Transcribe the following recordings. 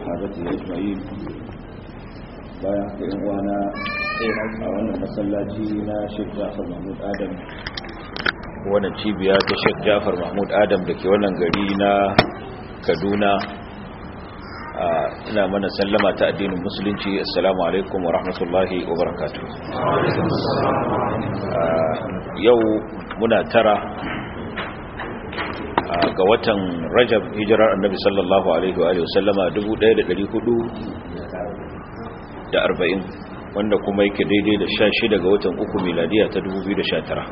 sahabati ajma'in bayan haka yan uwana a wannan masallaci na Sheikh Jafar Mahmud Adam wannan cibiya ta Sheikh Jafar Mahmud Adam da ke wannan gari na Kaduna ina mana sallama ta addinin musulunci assalamu alaikum wa rahmatullahi wa barakatuh yau muna tara ga watan rajab hijirar annabi sallallahu alaihi wa sallama 1440 wanda kuma yake daidai da 16 ga watan uku miladiya ta 2019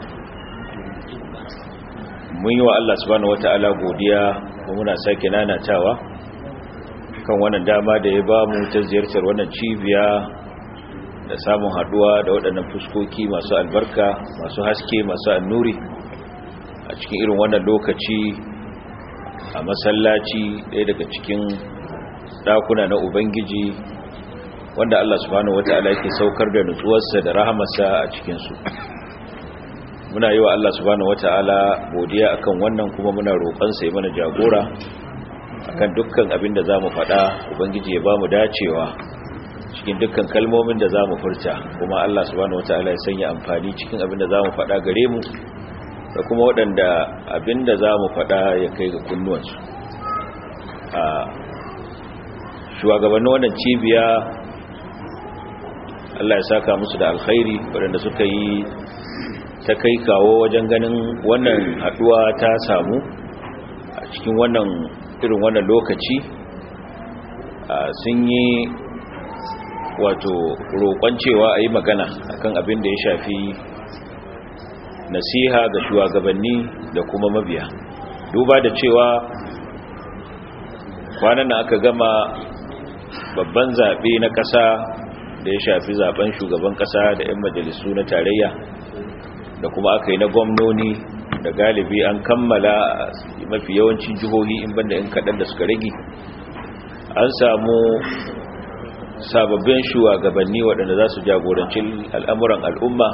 mun yi wa Allah subhanahu wata'ala godiya kuma muna sake nanatawa kan wannan dama da ya ba mu ta ziyartar wannan cibiya da samun haduwa da waɗannan fuskoki masu albarka masu haske masu annuri a cikin irin wannan lokaci a masallaci ɗaya daga cikin ɗakuna na ubangiji wanda Allah subhanahu wata'ala yake saukar da nutsuwarsa da rahamarsa a cikinsu muna yi wa Allah subhanahu wata'ala godiya akan wannan kuma muna roƙonsa ya mana jagora akan dukkan abin da za mu faɗa ubangiji ya ba mu dacewa cikin dukkan kalmomin da za mu furta kuma Allah subhanahu wata'ala ya sanya amfani cikin abin da za mu faɗa gare mu da kuma waɗanda abin da za mu faɗa ya kai ga kunnuwansu a shugabannin wannan cibiya Allah ya saka musu da alkhairi waɗanda suka yi ta kai kawo wajen ganin wannan haɗuwa ta samu a cikin wannan irin wannan lokaci sun yi wato roƙon cewa a yi magana akan abin da ya shafi nasiha ga shugabanni da kuma mabiya duba da cewa kwanan aka gama babban zaɓe na ƙasa da ya shafi zaben shugaban ƙasa da 'yan majalisu na tarayya da kuma aka yi na gwamnoni da galibi an kammala mafi yawancin jihohi in banda in kaɗan da suka rage an samu sababbin shugabanni waɗanda za su jagoranci al'amuran al'umma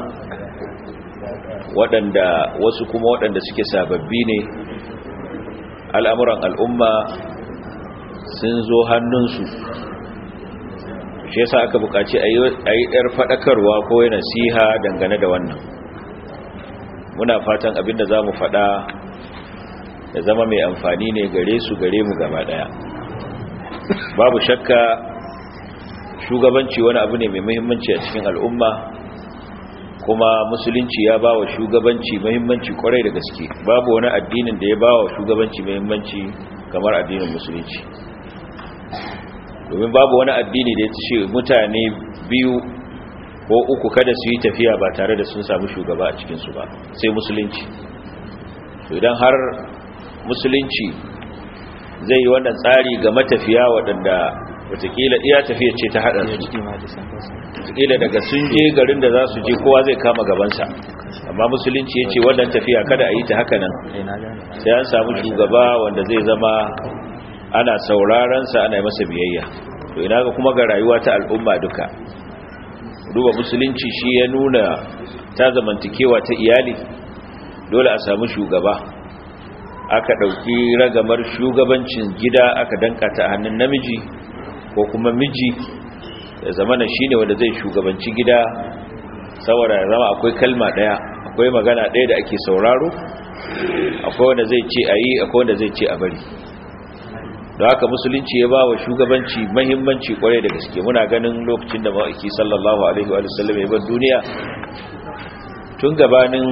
waɗanda wasu kuma waɗanda suke sababbi ne al'amuran al'umma sun zo hannunsu shi yasa aka buƙaci a yi ɗar faɗakarwa ko yana siha dangane da wannan muna fatan abinda za mu faɗa da zama mai amfani ne gare su gare mu gaba ɗaya babu shakka shugabanci wani abu ne mai muhimmanci a cikin al'umma kuma musulunci ya ba wa shugabanci muhimmanci kwarai da gaske babu wani addinin da ya ba wa shugabanci muhimmanci kamar addinin musulunci domin babu wani addini da ya ce mutane biyu ko uku kada su yi tafiya ba tare da sun samu shugaba a cikinsu ba sai musulunci idan har musulunci zai yi wannan tsari ga matafiya waɗanda watakila iya tafiya ce ta haɗa su watakila daga sun je garin da za su je kowa zai kama gabansa amma musulunci ya ce wannan tafiya kada a yi ta haka nan sai an samu shugaba wanda zai zama ana saurarensa ana masa biyayya to ina ga kuma ga rayuwa ta al'umma duka duba musulunci shi ya nuna ta zamantakewa ta iyali dole a samu shugaba aka ɗauki ragamar shugabancin gida aka danka ta hannun namiji ko kuma miji ya zama na shi ne wanda zai shugabanci gida saboda ya zama akwai kalma ɗaya akwai magana ɗaya da ake sauraro akwai wanda zai ce a yi akwai wanda zai ce a bari da haka musulunci ya ba wa shugabanci mahimmanci kwarai da gaske muna ganin lokacin da ma'aiki sallallahu alaihi wa sallam ya bar duniya tun gabanin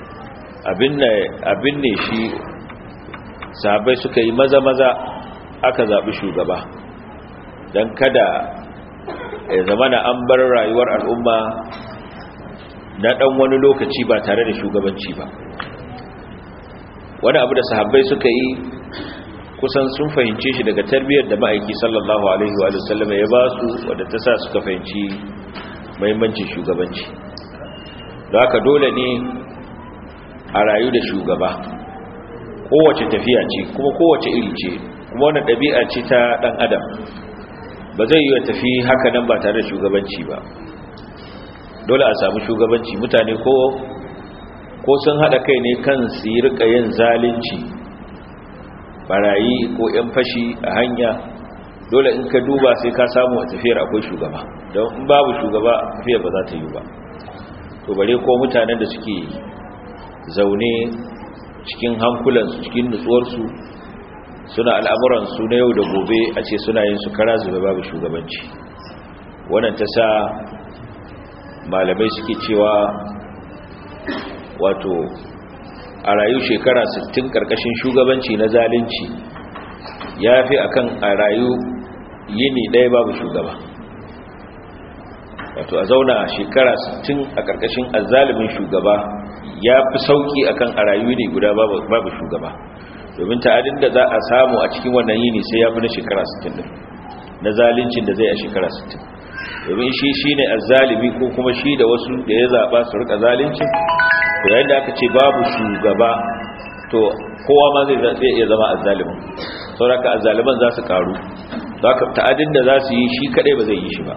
abin ne shi sahabai suka yi maza-maza aka zaɓi shugaba don kada ya zama na an bar rayuwar al'umma na ɗan wani lokaci ba tare da shugabanci ba wani abu da sahabbai suka yi kusan sun fahimce shi daga tarbiyyar da ma'aiki sallallahu alaihi wa sallam ya ba su wadda ta sa suka fahimci mahimmancin shugabanci da haka dole ne a rayu da shugaba kowace tafiya ce kuma kowace iri ce kuma wani ɗabi'a ce ta ɗan adam ba zai yi wa tafi haka nan ba tare da shugabanci ba dole a samu shugabanci mutane ko ko sun haɗa kai ne kan su yi rika yin zalunci barayi ko 'yan fashi a hanya dole in ka duba sai ka samu a tafiyar akwai shugaba don in babu shugaba tafiyar ba za ta yi ba to bare ko mutanen da suke zaune cikin hankulansu cikin nutsuwarsu suna al'amuransu na yau da gobe a ce suna yin su kara zube babu shugabanci wannan ta sa malamai suke cewa wato a rayu shekara 60 karkashin shugabanci na zalunci ya fi akan a rayu yini ɗaya babu shugaba wato a zauna shekara 60 a karkashin azalimin shugaba ya fi sauki akan a rayu ne guda babu shugaba domin ta'adin da za a samu a cikin wannan yini sai ya fi na shekara 60 din na zalincin da zai a shekara 60 domin shi shi ne azzalimi ko kuma shi da wasu da ya zaɓa su rika zalunci to yayin da aka ce babu shugaba to kowa ma zai iya zama azzalimin sauraka azzaliman za su karu ta'adin da za su yi shi kadai ba zai yi shi ba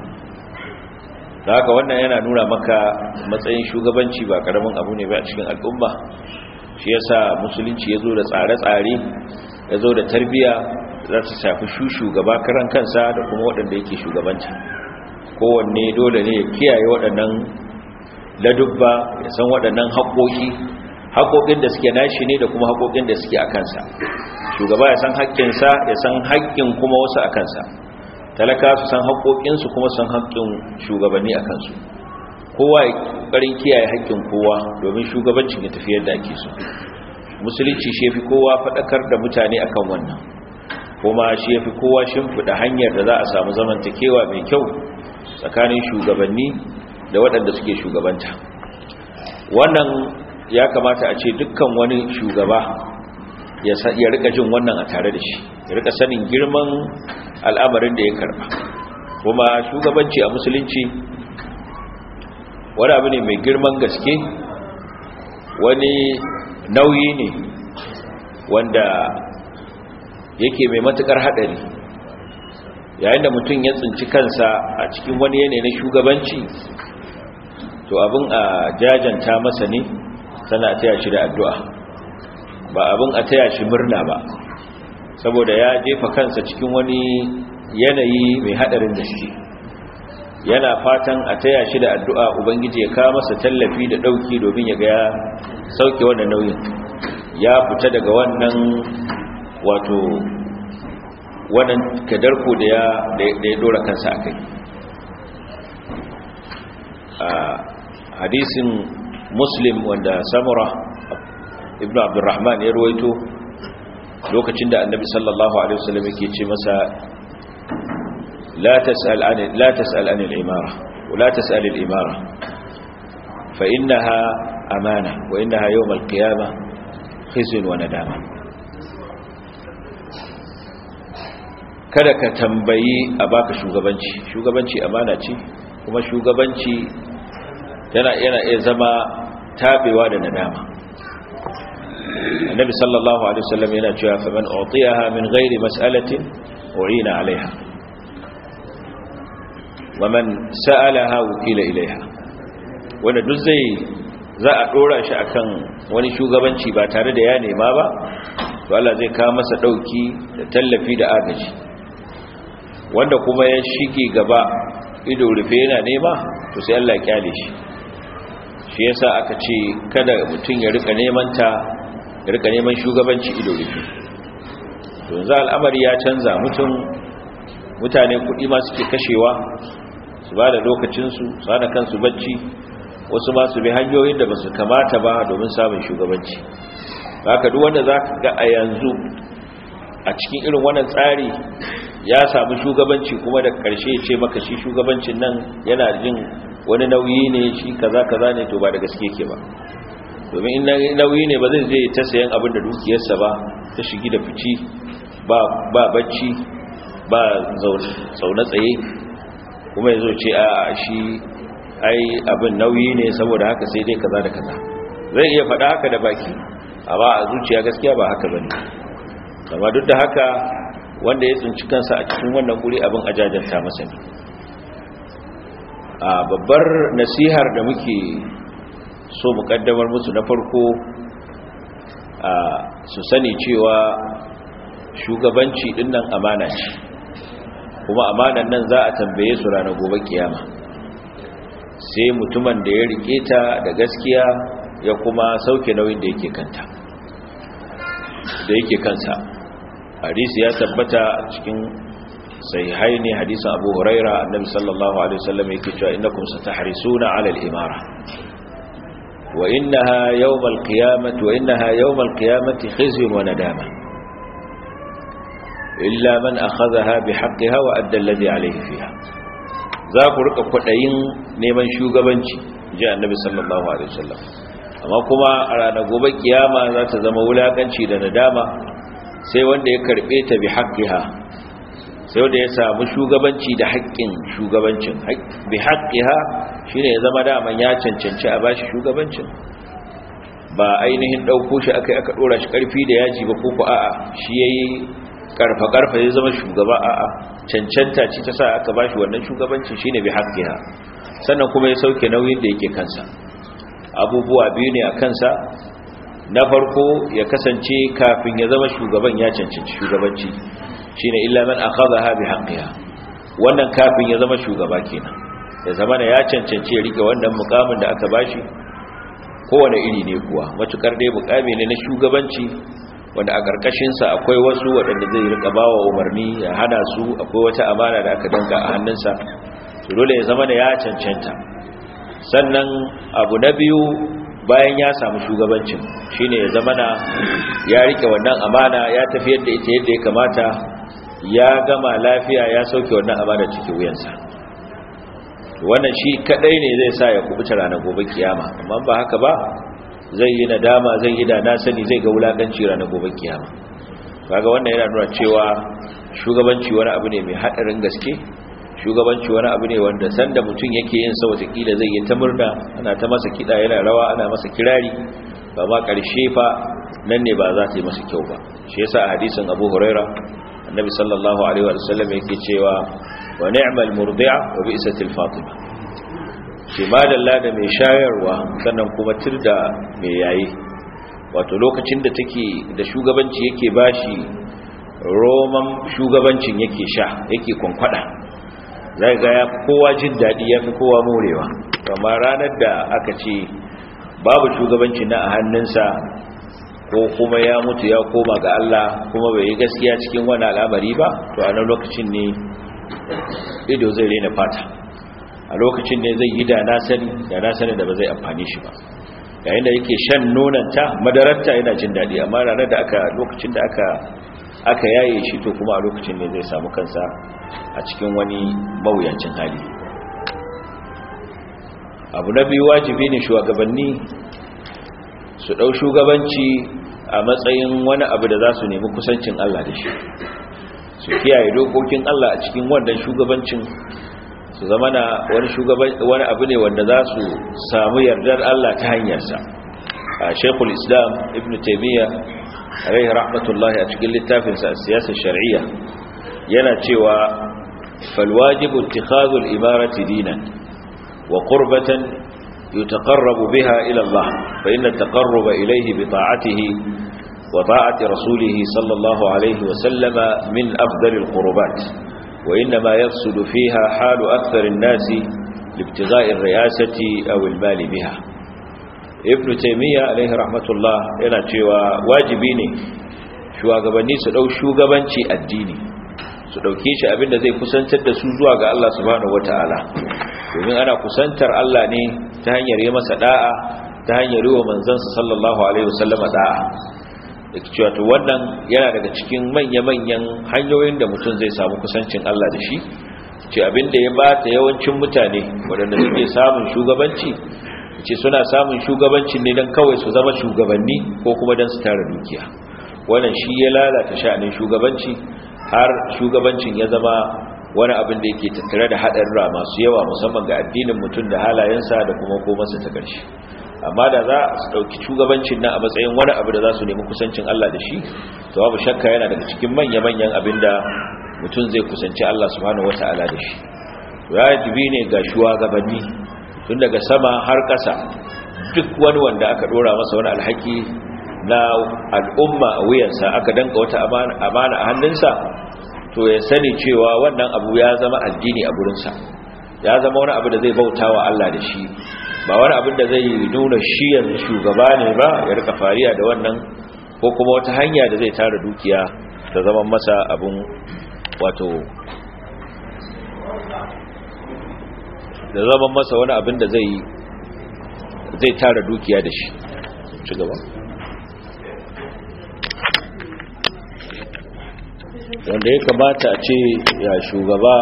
da haka wannan yana nuna maka matsayin shugabanci ba karamin abu ne ba a cikin al'umma shi yasa musulunci ya zo da tsare-tsare ya zo da tarbiya za ta shafi shugaba karan kansa da kuma waɗanda yake shugabanci kowanne dole ne ya kiyaye waɗannan ladubba ya san waɗannan haƙoƙi haƙoƙin da suke nashi ne da kuma haƙoƙin da suke a kansa shugaba ya san haƙƙinsa ya san haƙƙin kuma wasu a kansa talaka su san haƙoƙinsu kuma san haƙƙin shugabanni a kansu kowa ya ƙarin kiyaye haƙƙin kowa domin shugabancin ya tafi yadda ake so musulunci shi fi kowa faɗakar da mutane akan wannan kuma shi fi kowa shimfiɗa hanyar da za a samu zamantakewa mai kyau tsakanin shugabanni da waɗanda suke shugabanta wannan ya kamata a ce dukkan wani shugaba ya rika jin wannan a tare da shi ya rika sanin girman al'amarin da ya karba kuma shugabanci a musulunci wani abu ne mai girman gaske wani nauyi ne wanda yake mai matukar haɗari yayin da mutum ya tsinci kansa a cikin wani yanayi na shugabanci to abin a jajanta masa ne sana taya shi da addu'a ba abin a taya shi murna ba saboda ya jefa kansa cikin wani yanayi mai hadarin gaske yana fatan a taya shi da addu'a ubangiji ya kawo masa tallafi da dauki domin ya ga ya sauke wannan nauyin ya fita daga wannan wato wannan kadarko da ya da ya dora kansa akai a hadisin muslim wanda samura ibn abdurrahman ya ruwaito lokacin da annabi sallallahu alaihi wasallam yake ce masa la tas'al an la tas'al an al-imara wa la tas'al al-imara fa innaha amana wa innaha yawm al-qiyamah khizyun wa nadama kada ka tambayi a baka shugabanci shugabanci amana ce kuma shugabanci yana yana iya zama tabewa da nadama annabi sallallahu alaihi wasallam yana cewa faman utiyaha min ghairi mas'alatin u'ina alaiha waman sa'alaha wukila ilaiha wanda duk zai za a dora shi akan wani shugabanci ba tare da ya nema ba to Allah zai kawo masa dauki da tallafi da agaji wanda kuma ya shige gaba ido rufe yana nema to sai Allah ya kyale shi shi yasa aka ce kada mutum ya rika neman ta ya rika neman shugabanci ido rufe to yanzu al'amari ya canza mutum mutane kuɗi ma suke kashewa su ba da lokacinsu su hana kansu bacci wasu ma su bi hanyoyin da ba su kamata ba domin samun shugabanci haka duk wanda za ka ga a yanzu a cikin irin wannan tsari ya samu shugabanci kuma da ƙarshe ce maka shi shugabancin nan yana jin wani nauyi ne shi kaza kaza ne to ba da gaske ke ba domin in nauyi ne ba zai zai ta sayan abin da dukiyarsa ba ta shigi da fici ba bacci ba zaune tsaye kuma ya zo ce a shi ai abin nauyi ne saboda haka sai dai kaza da kaza zai iya faɗa haka da baki amma a zuciya gaskiya ba haka bane amma duk da haka wanda ya tsinci kansa a cikin wannan guri abin ajajanta masa ne a babbar nasihar da muke so mu kaddamar musu na farko a su sani cewa shugabanci dinnan amana ce kuma amanan nan za a tambaye su ranar gobe kiyama sai mutumin da ya rike ta da gaskiya ya kuma sauke nauyin da yake kanta da yake kansa hadisi ya tabbata cikin sahihai ne hadisin abu huraira annabi sallallahu alaihi wasallam yake cewa innakum satahrisuna ala al-imara wa innaha yawm al-qiyamati wa innaha yawm al-qiyamati khizyun wa nadama illa man akhadhaha bihaqqiha wa adda alladhi alayhi fiha za ku rika kwadayin neman shugabanci ji annabi sallallahu alaihi wasallam amma kuma a ranar gobe kiyama za ta zama wulakanci da nadama sai wanda ya karbe ta bi haqqiha sai wanda ya samu shugabanci da haƙƙin shugabancin bi haqqiha shine ya zama daman ya cancanci a bashi shugabancin ba ainihin dauko shi akai aka dora shi karfi da yaji ba ko ko a'a shi yayi karfa karfa ya zama shugaba a'a cancanta ce ta sa aka bashi wannan shugabancin shine bi haqqiha sannan kuma ya sauke nauyin da yake kansa abubuwa biyu ne a kansa na farko ya kasance kafin ya zama shugaban ya cancanci shugabanci shine illa man akhadha bi haqqiha wannan kafin ya zama shugaba kenan ya zama ya cancanci ya rike wannan mukamin da aka bashi kowane iri ne kuwa matukar dai mukami ne na shugabanci wanda a karkashin sa akwai wasu waɗanda zai rika bawa umarni ya hana su akwai wata amana da aka danka a hannunsa to dole ya zama ya cancanta sannan abu na biyu bayan ya samu shugabancin shine ya zama na ya rike wannan amana ya tafi yadda ita yadda ya kamata ya gama lafiya ya sauke wannan amana cikin wuyansa wannan shi kadai ne zai sa ya kubuta ranar gobe kiyama amma ba haka ba zai yi nadama zai yi da na sani zai ga wulakanci ranar gobe kiyama kaga wannan yana nuna cewa shugabanci wani abu ne mai hadarin gaske shugabanci wani abu ne wanda sanda mutum yake yin sa watakila zai yi ta murna ana ta masa kiɗa yana rawa ana masa kirari ba ma ƙarshe fa nan ne ba za ta yi masa kyau ba shi yasa a hadisin abu huraira annabi sallallahu alaihi wa sallam yake cewa wa ni'mal murdi'a wa bi'satil fatima shi madalla da mai shayarwa sannan kuma tirda mai yayi wato lokacin da take da shugabanci yake bashi roman shugabancin yake sha yake kwankwada zai ga ya kowa jin daɗi ya fi kowa morewa amma ranar da aka ce babu shugabanci na a hannunsa ko kuma ya mutu ya koma ga Allah kuma bai yi gaskiya cikin wani al'amari ba to a nan lokacin ne ido zai rena fata a lokacin ne zai yi da na sani da na sani da ba zai amfani shi ba yayin da yake shan nonanta madararta yana jin daɗi amma ranar da aka lokacin da aka aka yaye shi to kuma a lokacin ne zai samu kansa a cikin wani mawuyacin hali abu na biyu wajibi ne shugabanni su ɗau shugabanci a matsayin wani abu da za su nemi kusancin Allah da shi su kiyaye dokokin Allah a cikin wannan shugabancin su zama na wani abu ne wanda za su samu yardar Allah ta hanyarsa a shekul islam ibn taimiyya alaihi rahmatullahi a cikin littafinsa a siyasar shari'a yana cewa falwajibu ittikhadul imarati dinan wa qurbatan yutaqarrabu biha ila Allah fa inna at-taqarruba ilayhi bi ta'atihi wa ta'ati rasulih sallallahu alayhi wa sallama min afdalil qurbat wa inma yafsudu fiha halu akthar an-nasi libtigha'i ar-riyasati aw al-mal biha ibn taymiya alaihi rahmatullah yana cewa wajibi ne shugabanni su dau shugabanci addini su dauke shi abinda zai kusantar da su zuwa ga Allah subhanahu wataala domin ana kusantar Allah ne ta hanyar yi masa da'a ta hanyar yi wa manzansa sallallahu alaihi wasallama da'a dake cewa to wannan yana daga cikin manya-manyan hanyoyin da mutum zai samu kusancin Allah da shi ce abinda ya bata yawancin mutane waɗanda suke samun shugabanci ce suna samun shugabancin ne don kawai su zama shugabanni ko kuma don su tara dukiya wannan shi ya lalata sha'anin shugabanci har shugabancin ya zama wani abin da yake tattare da haɗarra masu yawa musamman ga addinin mutum da halayensa da kuma komarsa ta ƙarshe amma da za su ɗauki shugabancin nan a matsayin wani abu da za su nemi kusancin Allah da shi to babu shakka yana daga cikin manya-manyan abin da mutum zai kusanci Allah subhanahu wata'ala da shi wajibi ne ga shugabanni tun daga sama har ƙasa duk wani wanda aka ɗora masa wani alhaki na al'umma a wuyansa aka danka wata amana a hannunsa to ya sani cewa wannan abu ya zama addini a gurinsa ya zama wani abu da zai bauta wa Allah da shi ba wani abin da zai nuna shi yanzu shugaba ne ba ya rika fariya da wannan ko kuma wata hanya da zai tara dukiya ta zama masa abin wato da zama masa wani abin da zai zai tara dukiya da shi ci gaba wanda ya kamata a ce ya shugaba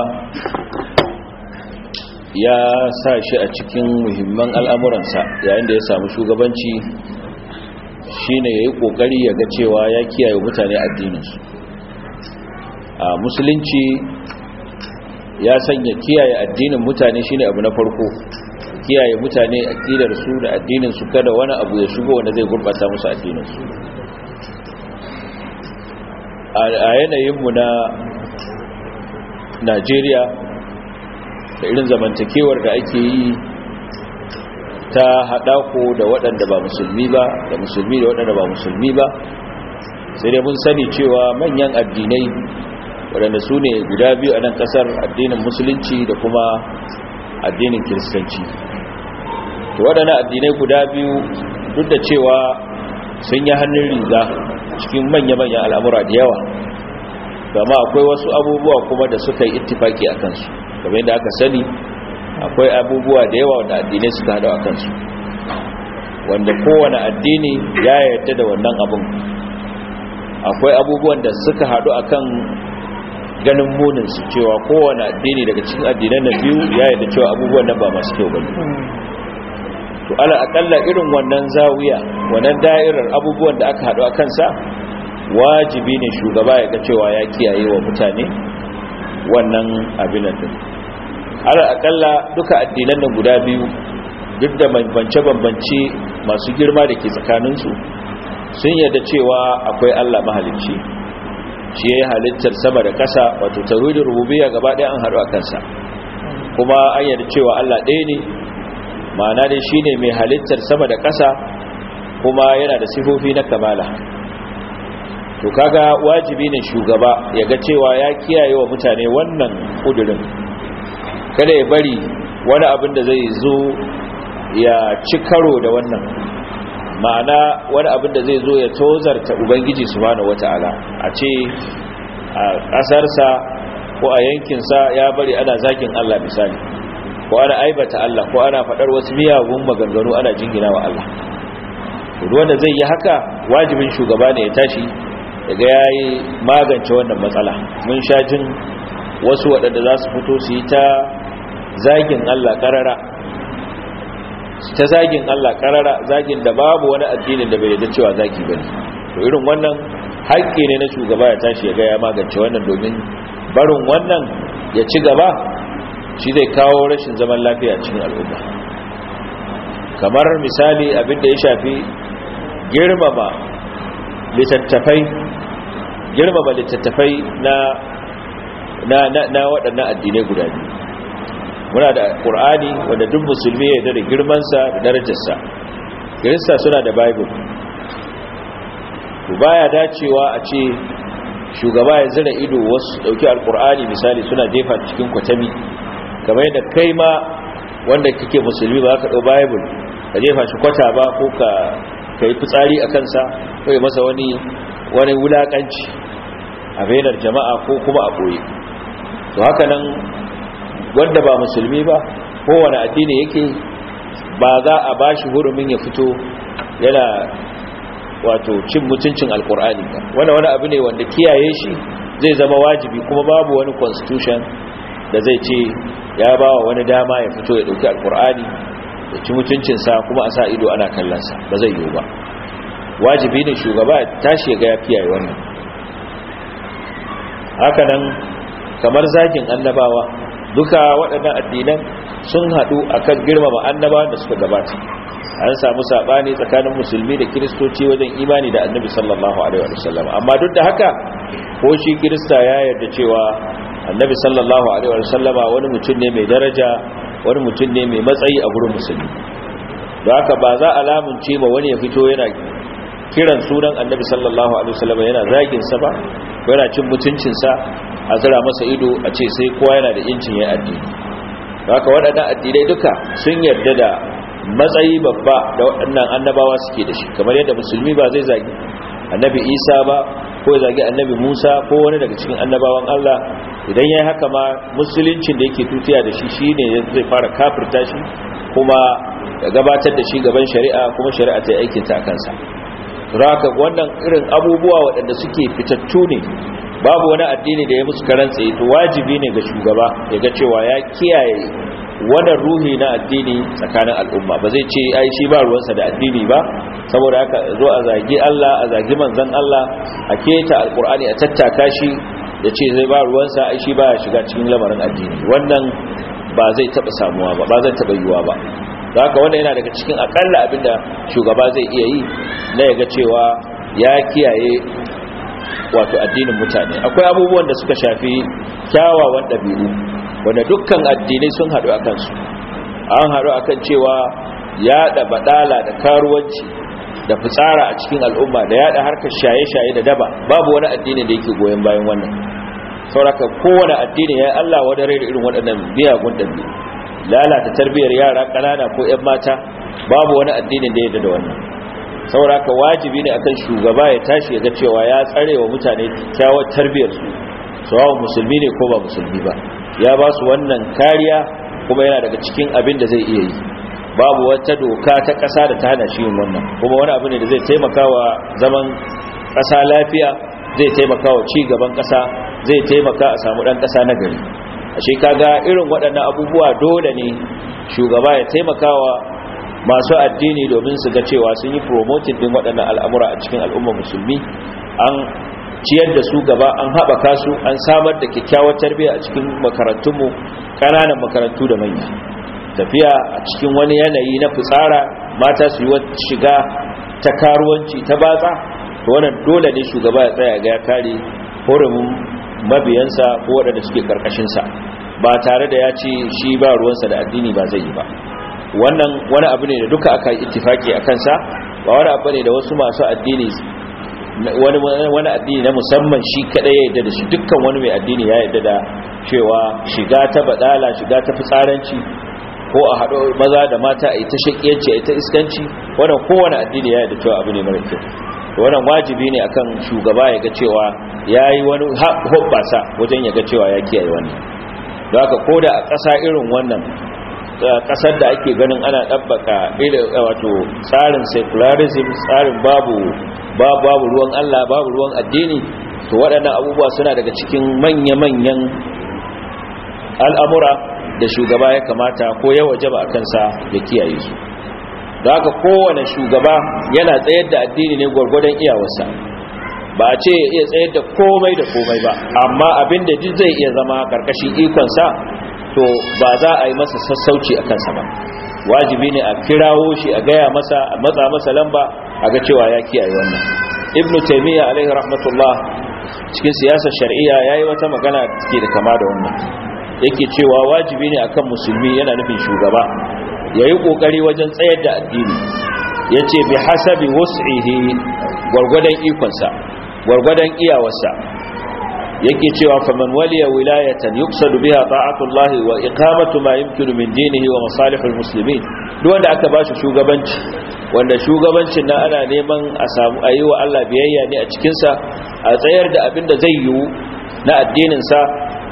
ya sa shi a cikin muhimman al'amuransa yayin da ya samu shugabanci shine ya yi ƙoƙari ya ga cewa ya kiyaye mutane addininsu a musulunci ya sanya kiyaye addinin mutane shine abu na farko kiyaye mutane aƙidarsu da addininsu kada wani abu ya shigo wanda zai gurɓata musu addininsu a yanayinmu na najeriya da irin zamantakewar da ake yi ta haɗako da waɗanda ba musulmi ba da musulmi da waɗanda ba musulmi ba sai dai mun sani cewa manyan addinai waɗanda su ne guda biyu a nan ƙasar addinin musulunci da kuma addinin kiristanci to waɗannan addinai guda biyu duk da cewa sun yi hannun riga cikin manya-manyan al'amura da yawa gama akwai wasu abubuwa kuma da suka yi ittifaki a kansu kamar yadda aka sani akwai abubuwa da yawa wanda addinai suka hada a kansu wanda kowane addini ya yarda da wannan abin akwai abubuwan da suka hadu akan ganin muninsu cewa kowane addini daga cikin addinan na biyu ya yarda cewa abubuwan nan ba masu kyau bane to ala akalla irin wannan zawiya wannan da'irar abubuwan da aka hadu a kansa wajibi ne shugaba ya ga cewa ya kiyaye wa mutane wannan abin nan ala akalla duka addinan nan guda biyu duk da bambance-bambance masu girma da ke tsakaninsu sun yarda cewa akwai Allah mahalicci shi ya yi halittar sama da ƙasa wato tawhidin rububiyya gaba ɗaya an haɗu a kansa kuma an yarda cewa Allah ɗaya ne ma'ana dai shine mai halittar sama da ƙasa kuma yana da sifofi na kamala to kaga wajibi ne shugaba ya ga cewa ya kiyaye wa mutane wannan kudurin kada ya bari wani abin da zai zo ya ci karo da wannan ma'ana wani abin da zai zo ya tozarta ubangiji subhanahu wata'ala a ce a ƙasarsa ko a yankinsa ya bari ana zakin Allah misali ko ana aibata Allah ko ana faɗar wasu miyagun maganganu ana jingina wa Allah wanda zai yi haka wajibin shugaba ne ya tashi daga ya yi magance wannan matsala mun sha jin wasu waɗanda za su fito su yi ta zagin Allah ƙarara ta zagin Allah ƙarara zagin da babu wani addinin da bai yadda cewa zagi bane to irin wannan haƙƙi ne na shugaba ya tashi ya ga ya magance wannan domin barin wannan ya ci gaba shi zai kawo rashin zaman lafiya cikin al'umma kamar misali abin da ya shafi girmama littattafai girmama littattafai na na na, na waɗannan addinai guda biyu muna da ƙur'ani wanda duk musulmi ya yarda da girmansa da darajarsa kirista suna da bible to baya dacewa a ce shugaba ya zira ido wasu dauki alƙur'ani misali suna jefa cikin kwatami kamar yadda kai ma wanda kake musulmi ba ka ɗau bible ka jefa shi kwata ba ko ka kai fitsari a kansa ko ya masa wani wani wulakanci a bainar jama'a ko kuma a ɓoye to haka nan wanda ba musulmi ba kowane addini yake ba za a ba shi hurumin ya fito yana wato cin mutuncin alkur'ani ba wanda wani abu ne wanda kiyaye shi zai zama wajibi kuma babu wani constitution da zai ce ya ba wa wani dama ya fito ya dauki alkur'ani ya ci mutuncinsa kuma a sa ido ana kallonsa ba zai yiwu ba wajibi ne shugaba tashi ga ya kiyaye wannan haka nan kamar zagin annabawa duka waɗannan addinan sun haɗu akan girmama annabawan da suka gabata an samu saɓani tsakanin musulmi da kiristoci wajen imani da annabi sallallahu alaihi wasallam amma duk da haka ko shi kirista ya yarda cewa annabi sallallahu alaihi wasallam wani mutum ne mai daraja wani mutum ne mai matsayi a gurin musulmi don haka ba za a lamunce ma wani ya fito yana kiran sunan annabi sallallahu alaihi wasallam yana zagin sa ba ko yana cin mutuncin sa a zira masa ido a ce sai kowa yana da incin yayin addini haka waɗannan addinai duka sun yarda da matsayi babba da waɗannan annabawa suke da shi kamar yadda musulmi ba zai zagi annabi isa ba ko ya zagi annabi musa ko wani daga cikin annabawan allah idan ya yi haka ma musuluncin da yake tutiya da shi shi ne zai fara kafirta shi kuma ya gabatar da shi gaban shari'a kuma shari'a ta yi aikinta a kansa raka wannan irin abubuwa waɗanda suke fitattu ne babu wani addini da ya musu karan tsaye to wajibi ne ga shugaba ya ga cewa ya kiyaye wannan ruhi na addini tsakanin al'umma ba zai ce ai shi ba ruwansa da addini ba saboda haka zo a zagi Allah a zagi manzon Allah a keta alkur'ani a tattaka shi ya ce zai ba ruwansa ai shi ba ya shiga cikin lamarin addini wannan ba zai taba samuwa ba ba zai taba yiwa ba da haka wannan yana daga cikin akalla abinda shugaba zai iya yi na yaga cewa ya kiyaye wato addinin mutane akwai abubuwan da suka shafi kyawawan ɗabi'u wanda dukkan addinai sun haɗu a kansu an haɗu a kan cewa yaɗa baɗala da karuwanci da fitsara a cikin al'umma da yaɗa harkar shaye-shaye da daba babu wani addini da yake goyon bayan wannan sauraka kowane addini ya yi allah wadare da irin waɗannan miyagun ɗabi'u lalata tarbiyyar yara ƙanana ko 'yan mata babu wani addinin da ya da wannan sauraka wajibi ne akan shugaba ya tashi ya ga cewa ya tsare wa mutane kyawar tarbiyyar su sawa musulmi ne ko ba musulmi ba ya ba su wannan kariya kuma yana daga cikin abin da zai iya yi babu wata doka ta ƙasa da ta hana shi yin wannan kuma wani abu ne da zai taimaka wa zaman ƙasa lafiya zai taimaka wa ci gaban ƙasa zai taimaka a samu ɗan ƙasa na gari a shi kaga irin waɗannan abubuwa dole ne shugaba ya taimaka wa masu addini domin su ga cewa sun yi promoting din waɗannan al'amura a cikin al'ummar musulmi an ciyar da su gaba an haɓaka su an samar da kyakkyawar tarbiyya a cikin makarantunmu ƙananan makarantu da manya tafiya a cikin wani yanayi na fitsara mata su yi wata shiga ta karuwanci ta batsa to wannan dole ne shugaba ya tsaya ga ya kare horumin mabiyansa ko waɗanda suke ƙarƙashinsa ba tare da ya ce shi ba ruwansa da addini ba zai yi ba wannan wani abu ne da duka aka yi ittifaki a kansa ba wani abu ne da wasu masu addini wani addini na musamman shi kadai ya yadda da shi dukkan wani mai addini ya yadda da cewa shiga ta badala shiga ta fitsaranci ko a haɗo maza da mata a yi ta shakiyanci a yi ta iskanci wannan kowane addini ya yadda cewa abu ne mara kyau wannan wajibi ne akan shugaba ya ga cewa ya yi wani hoɓɓasa wajen ya ga cewa ya kiyaye wannan da haka ko da a ƙasa irin wannan kasar da ake ganin ana ɗabbaka wato tsarin secularism tsarin babu babu ruwan Allah babu ruwan addini to waɗannan abubuwa suna daga cikin manya-manyan al'amura da shugaba ya kamata ko ya waje ba a kansa ya kiyaye su da haka kowane shugaba yana tsayar da addini ne gwargwadon iyawarsa ba a ce iya tsayar da komai da komai ba amma abin da duk zai iya zama ƙarƙashin ikonsa to ba za a yi masa sassauci a kansa ba wajibi ne a kirawo shi a gaya masa a matsa masa lamba a ga cewa ya kiyaye wannan ibn taymiya alaihi rahmatullah cikin siyasar shar'iyya yayi wata magana take da kama da wannan yake cewa wajibi ne akan musulmi yana nufin shugaba yayi kokari wajen tsayar da addini yace bi hasabi wus'ihi gwargwadon ikonsa gwargwadon iyawarsa yake cewa faman waliya wilayatan yuqsadu biha ta'atullahi wa iqamatu ma yumkinu min dinihi wa masalihul muslimin duk wanda aka bashi shugabanci wanda shugabancin nan ana neman a samu ayi wa Allah biyayya ne a cikin sa a tsayar da abin da zai yiwu na addinin sa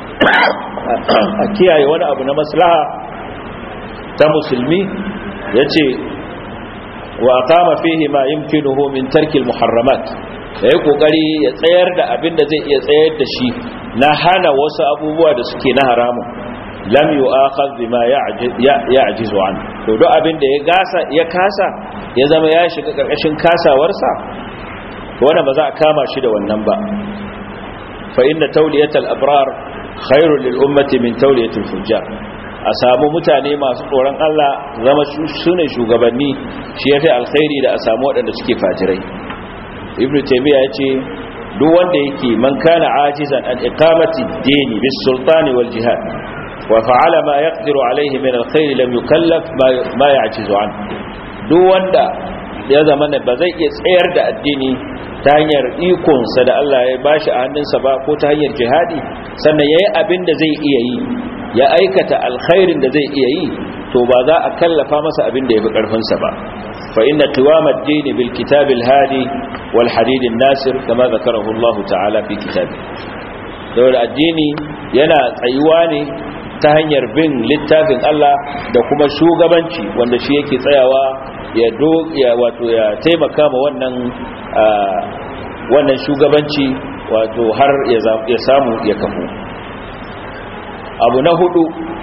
a kiyaye wani abu na maslaha ta musulmi yace wa aqama fihi ma yumkinuhu min tarkil muharramat ya yi kokari ya tsayar da abin da zai iya tsayar da shi na hana wasu abubuwa da suke na haramun lam yu akhadh bima ya'jizu an to duk abin da ya gasa ya kasa ya zama ya shiga karkashin kasawarsa to wannan ba za a kama shi da wannan ba fa inna tawliyatal abrar khairul lil ummati min tawliyatil fujjar a samu mutane masu tsoron Allah zama su ne shugabanni shi yafi alkhairi da a samu waɗanda suke fajirai ibnu taymiya yace duk wanda yake man kana ajizan an iqamati ad-din bis sultani wal jihad wa fa'ala ma yaqdiru alayhi min al-khayr lam yukallaf ma ya'jizu an duk wanda ya zama ba zai iya tsayar da addini ta hanyar ikonsa da Allah ya bashi a hannunsa ba ko ta hanyar jihadi sannan ya yi abin da zai iya yi ya aikata alkhairin da zai iya yi to ba za a kallafa masa abin da ya fi ƙarfinsa ba fa inna tiwama ad-din bil kitab al-hadi wal hadid an-nasir kama zakarahu Allah ta'ala fi kitabi saboda addini yana tsayuwa ne ta hanyar bin littafin Allah da kuma shugabanci wanda shi yake tsayawa ya do ya wato ya taimaka ma wannan wannan shugabanci wato har ya samu ya kafu abu na hudu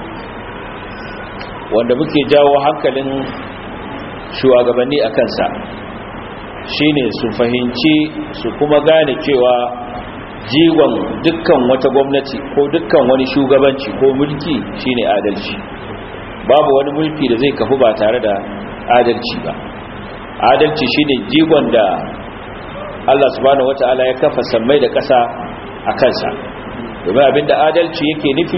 wanda muke jawo hankalin shugabanni a kansa shine su fahimci su kuma gane cewa jigon dukkan wata gwamnati ko dukkan wani shugabanci ko mulki shine adalci babu wani mulki da zai kafu ba tare da adalci ba adalci shine jigon da Allah subhanahu wata'ala ya kafa sammai da ƙasa a kansa domin abinda adalci yake nufi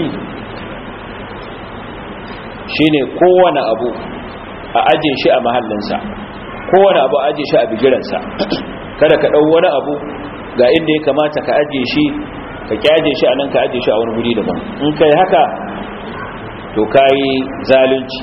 shine kowane abu a aje shi a mahallinsa kowane abu a aje shi a bigiransa kada ka ɗau wani abu ga inda ya kamata ka aje shi ka kyaje shi a nan ka aje shi a wani guri daban in kai haka to kayi zalunci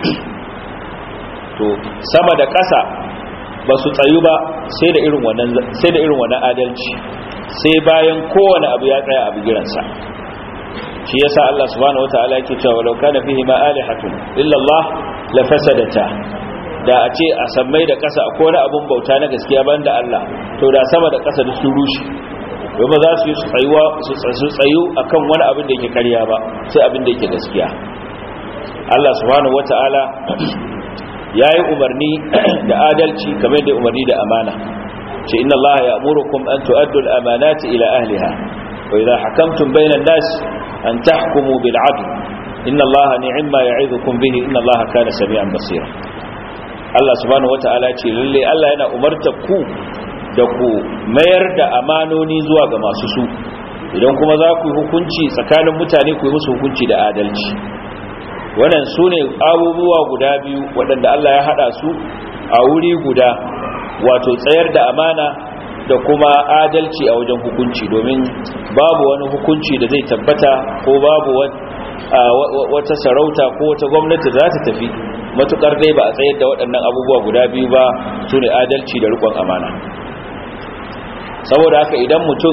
to sama da ƙasa ba su tsayu ba sai da irin wannan sai da irin wannan adalci sai bayan kowane abu ya tsaya a bigiransa shi yasa Allah subhanahu wataala yake cewa walau kana fihi ma alihatun illa Allah la fasadata da a ce a sammai da ƙasa akwai wani abun bauta na gaskiya banda Allah to da sama da ƙasa duk sun rushe domin za su yi tsayuwa su tsayu akan wani abin da yake karya ba sai abin da yake gaskiya Allah subhanahu wataala yayi umarni da adalci kamar da umarni da amana ce inna Allah ya'murukum an tu'addu al-amanati ila ahliha wa idha hakamtum bayna an-nas an tahkumu bil 'adl inna Allah ni'ma ya'idukum bihi inna Allah kana sami'an basira Allah subhanahu wata'ala ce lalle Allah yana umarta ku da ku mayar da amanoni zuwa ga masu su idan kuma za ku yi hukunci tsakanin mutane ku yi musu hukunci da adalci wannan su ne abubuwa guda biyu waɗanda Allah ya haɗa su a wuri guda wato tsayar da amana da kuma adalci a wajen hukunci domin babu wani hukunci da zai tabbata ko babu wata sarauta ko wata gwamnati za ta tafi matukar dai ba a tsayar da waɗannan abubuwa guda biyu ba su ne adalci da rikon amana saboda haka idan mutum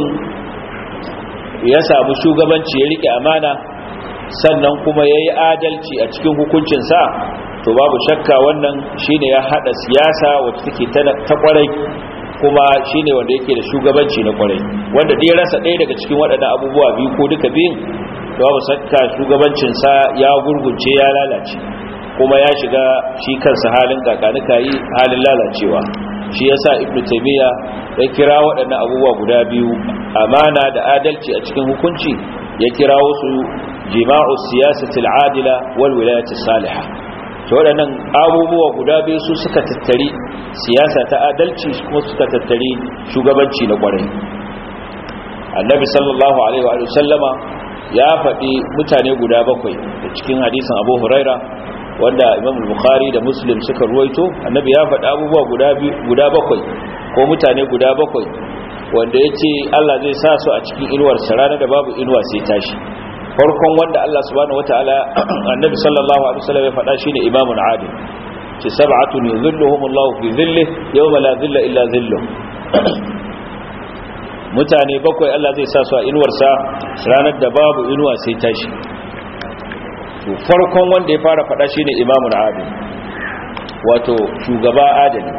ya samu shugabanci ya rike amana sannan kuma ya yi adalci a cikin hukuncinsa to babu shakka wannan shine ya haɗa siyasa wacce take ta kwarai kuma shine wanda yake da shugabanci na kwarai wanda dai rasa ɗaya daga cikin waɗannan abubuwa biyu ko duka biyun babu shakka shugabancinsa ya gurgunce ya lalace kuma ya shiga shi kansa halin kakanuka yi halin lalacewa shi yasa ibnu taymiya ya kira waɗannan abubuwa guda biyu amana da adalci a cikin hukunci ya kirawo su jima'u siyasati al-adila wal wilayati salihah to waɗannan abubuwa guda biyu su suka tattari siyasa ta adalci kuma suka tattari shugabanci na kwarai annabi sallallahu alaihi wa sallama ya faɗi mutane guda bakwai da cikin hadisin abu huraira wanda imam bukhari da muslim suka ruwaito annabi ya faɗi abubuwa guda bakwai ko mutane guda bakwai wanda ya ce allah zai sa su a cikin inuwar ranar da babu inuwa sai tashi farkon wanda allah subhanahu wataala annabi sallallahu alaihi wasallam ya faɗa shine imamun adil ce sab'atun yuzilluhum allah fi dhillihi yawma la dhilla illa dhilluh mutane bakwai allah zai sa su a inuwarsa ranar da babu inuwa sai tashi to farkon wanda ya fara faɗa shine imamun adil wato shugaba adali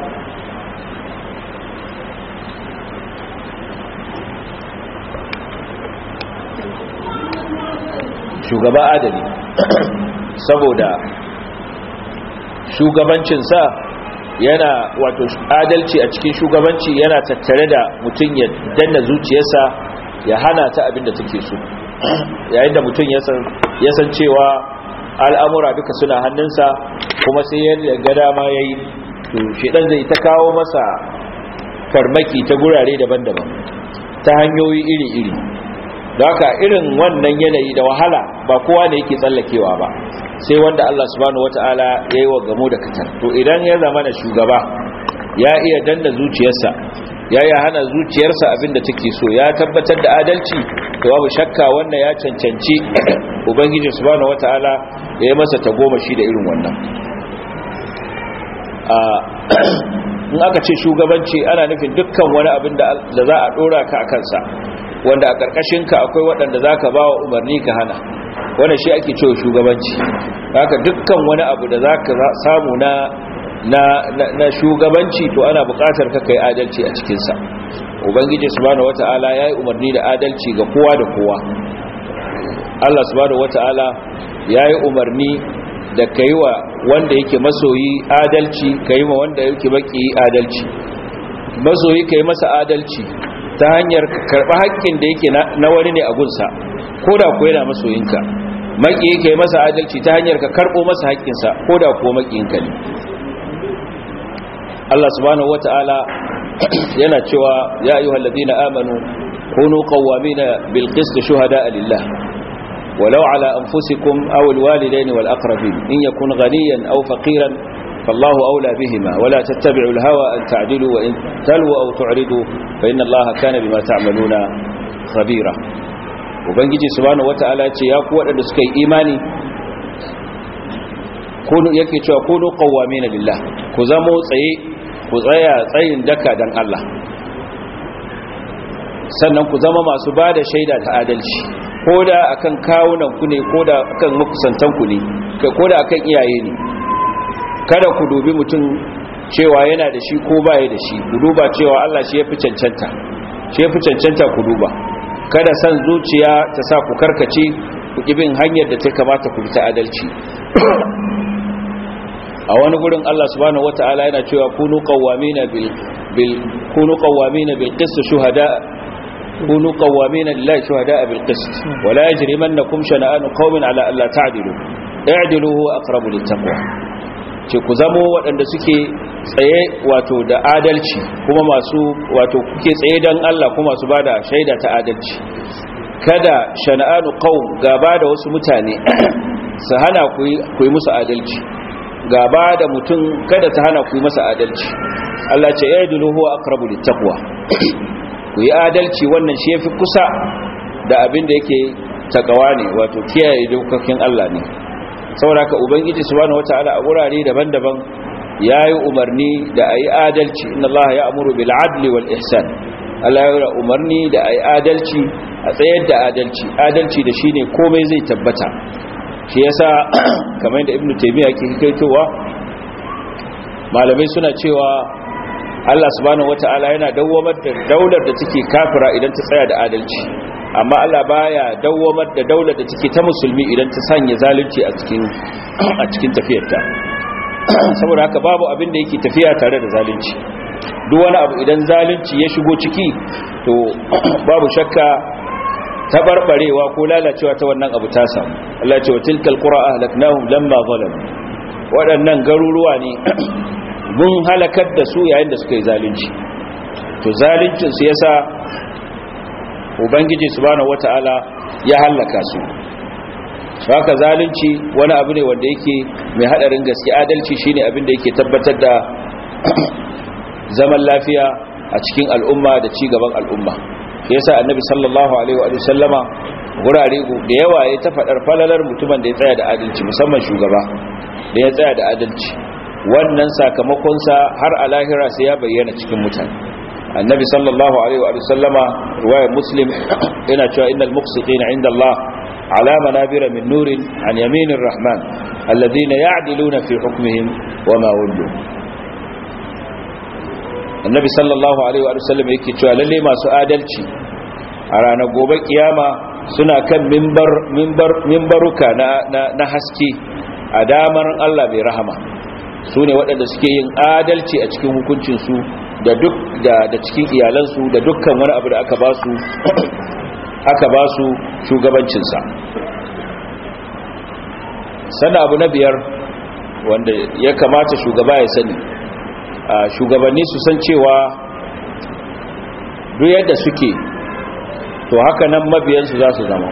shugaba adali saboda shugabancinsa yana wato adalci a cikin shugabanci yana tattare da mutum ya danna zuciyarsa ya hana ta abin da take so yayin da mutum ya san cewa al'amura duka suna hannunsa kuma sai yadda ga dama ya yi to shidan zai ta kawo masa farmaki ta gurare daban-daban ta hanyoyi iri-iri da haka irin wannan yanayi da wahala ba kowa ne yake tsallakewa ba sai wanda Allah subhanahu wata'ala ya yi wa gamo da katar to idan ya zama na shugaba ya iya danna zuciyarsa ya iya hana zuciyarsa abinda take so ya tabbatar da adalci to babu shakka wannan ya cancanci ubangiji subhanahu wataala ya yi masa tagomashi da irin wannan in aka ce shugabanci ana nufin dukkan wani abin da za a dora ka a kansa wanda a ƙarƙashinka akwai waɗanda za ka ba wa umarni ka hana wanda shi ake cewa shugabanci haka dukkan wani abu da za ka samu na na, na, shugabanci to ana buƙatar ka kai adalci a cikinsa ubangiji subhanahu wata'ala ya yi umarni da adalci ga kowa da kowa allah subhanahu wata'ala ya yi umarni da ka yi wa wanda yake masoyi adalci ka yi wa wanda yake baki adalci masoyi ka yi masa adalci ta hanyar karɓa haƙƙin da yake na wani ne a gunsa ko da kuwa yana masoyinka maki yake masa adalci ta hanyar ka karɓo masa haƙƙinsa ko da kuwa maƙinka ne Allah subhanahu wata'ala yana cewa ya ayyuhal ladina amanu kunu qawwamina bil qist shuhada'a lillah ولو على أنفسكم أو الوالدين والأقربين إن يكن غنيا أو فقيرا فالله أولى بهما ولا تتبعوا الهوى أن تعدلوا وإن تلوا أو تعرضوا فإن الله كان بما تعملون خبيرا وبنجي سبحانه وتعالى يا قوة لسكي إيماني kunu yake cewa kunu qawwamina lillah ku zamo tsaye ku tsaya tsayin daka dan Allah sannan ku zama masu bada shaida ta adalci koda akan kawunan ku ne koda akan makusantan ku ne koda akan iyaye ne kada ku dubi mutum cewa yana da shi ko baya da shi ku duba cewa Allah shi yafi cancanta shi yafi cancanta ku duba kada san zuciya ta sa ku karkace ku bin hanyar da ta kamata ku bi ta adalci a wani gurin Allah subhanahu wataala yana cewa kunu qawwamina bil bil kunu qawwamina bil qist shuhada kunu qawwamina lillahi shuhada bil qist wa la yajrimannakum shana'anu qaumin ala alla ta'dilu i'dilu huwa aqrabu lit taqwa ce ku zamo waɗanda suke tsaye wato da adalci kuma masu wato kuke tsaye dan Allah kuma su bada shaida ta adalci kada shana'anu qaum gaba da wasu mutane su hana ku yi musu adalci gaba da mutum kada ta hana ku yi masa adalci Allah ce ya dulu huwa aqrabu littaqwa ku yi adalci wannan shi yafi kusa da abin da yake takawa ne wato kiyaye dokokin Allah ne saboda haka ubangiji subhanahu wataala a gurare daban-daban yayi umarni da ayi adalci inna Allah ya'muru bil adli wal ihsan Allah ya umarni da ayi adalci a tsayar da adalci adalci da shine komai zai tabbata shi yasa kamar da ibnu taymiya ke kaitowa malamai suna cewa Allah subhanahu wataala yana dawwamar da daular da take kafira idan ta tsaya da adalci amma Allah baya dawwamar da daular da take ta musulmi idan ta sanya zalunci a cikin a cikin tafiyarta saboda haka babu abin da yake tafiya tare da zalunci duk wani abu idan zalunci ya shigo ciki to babu shakka tabarbarewa ko lalacewa ta wannan abu ta samu Allah ce wa tilkal qura ahlaknahum lamma zalamu waɗannan garuruwa ne mun halakar da su yayin da suka yi zalunci to zaluncin su yasa ubangiji subhanahu wataala ya halaka su haka zalunci wani abu ne wanda yake mai hadarin gaske adalci shine abin da yake tabbatar da zaman lafiya a cikin al'umma da ci gaban al'umma yasa annabi sallallahu alaihi wa sallama gurare da yawa ya ta fadar falalar mutumin da ya tsaya da adalci musamman shugaba da ya tsaya da adalci wannan sakamakonsa har a lahira sai ya bayyana cikin mutane annabi sallallahu alaihi wa sallama riwayar muslim yana cewa innal muqsitina inda Allah ala manabira min nurin an yaminir rahman alladhina ya'diluna fi hukmihim wama wallu annabi sallallahu alaihi wa sallam yake cewa lalle masu adalci a ranar gobe kiyama suna kan mimbar mimbar mimbaruka na na haske a damar Allah bai rahama su ne waɗanda suke yin adalci a cikin hukuncinsu da duk da da cikin iyalansu da dukkan wani abu da aka ba su aka ba su shugabancinsa sannan abu na biyar wanda ya kamata shugaba ya sani shugabanni su san cewa duk yadda suke to haka nan mabiyansu za su zama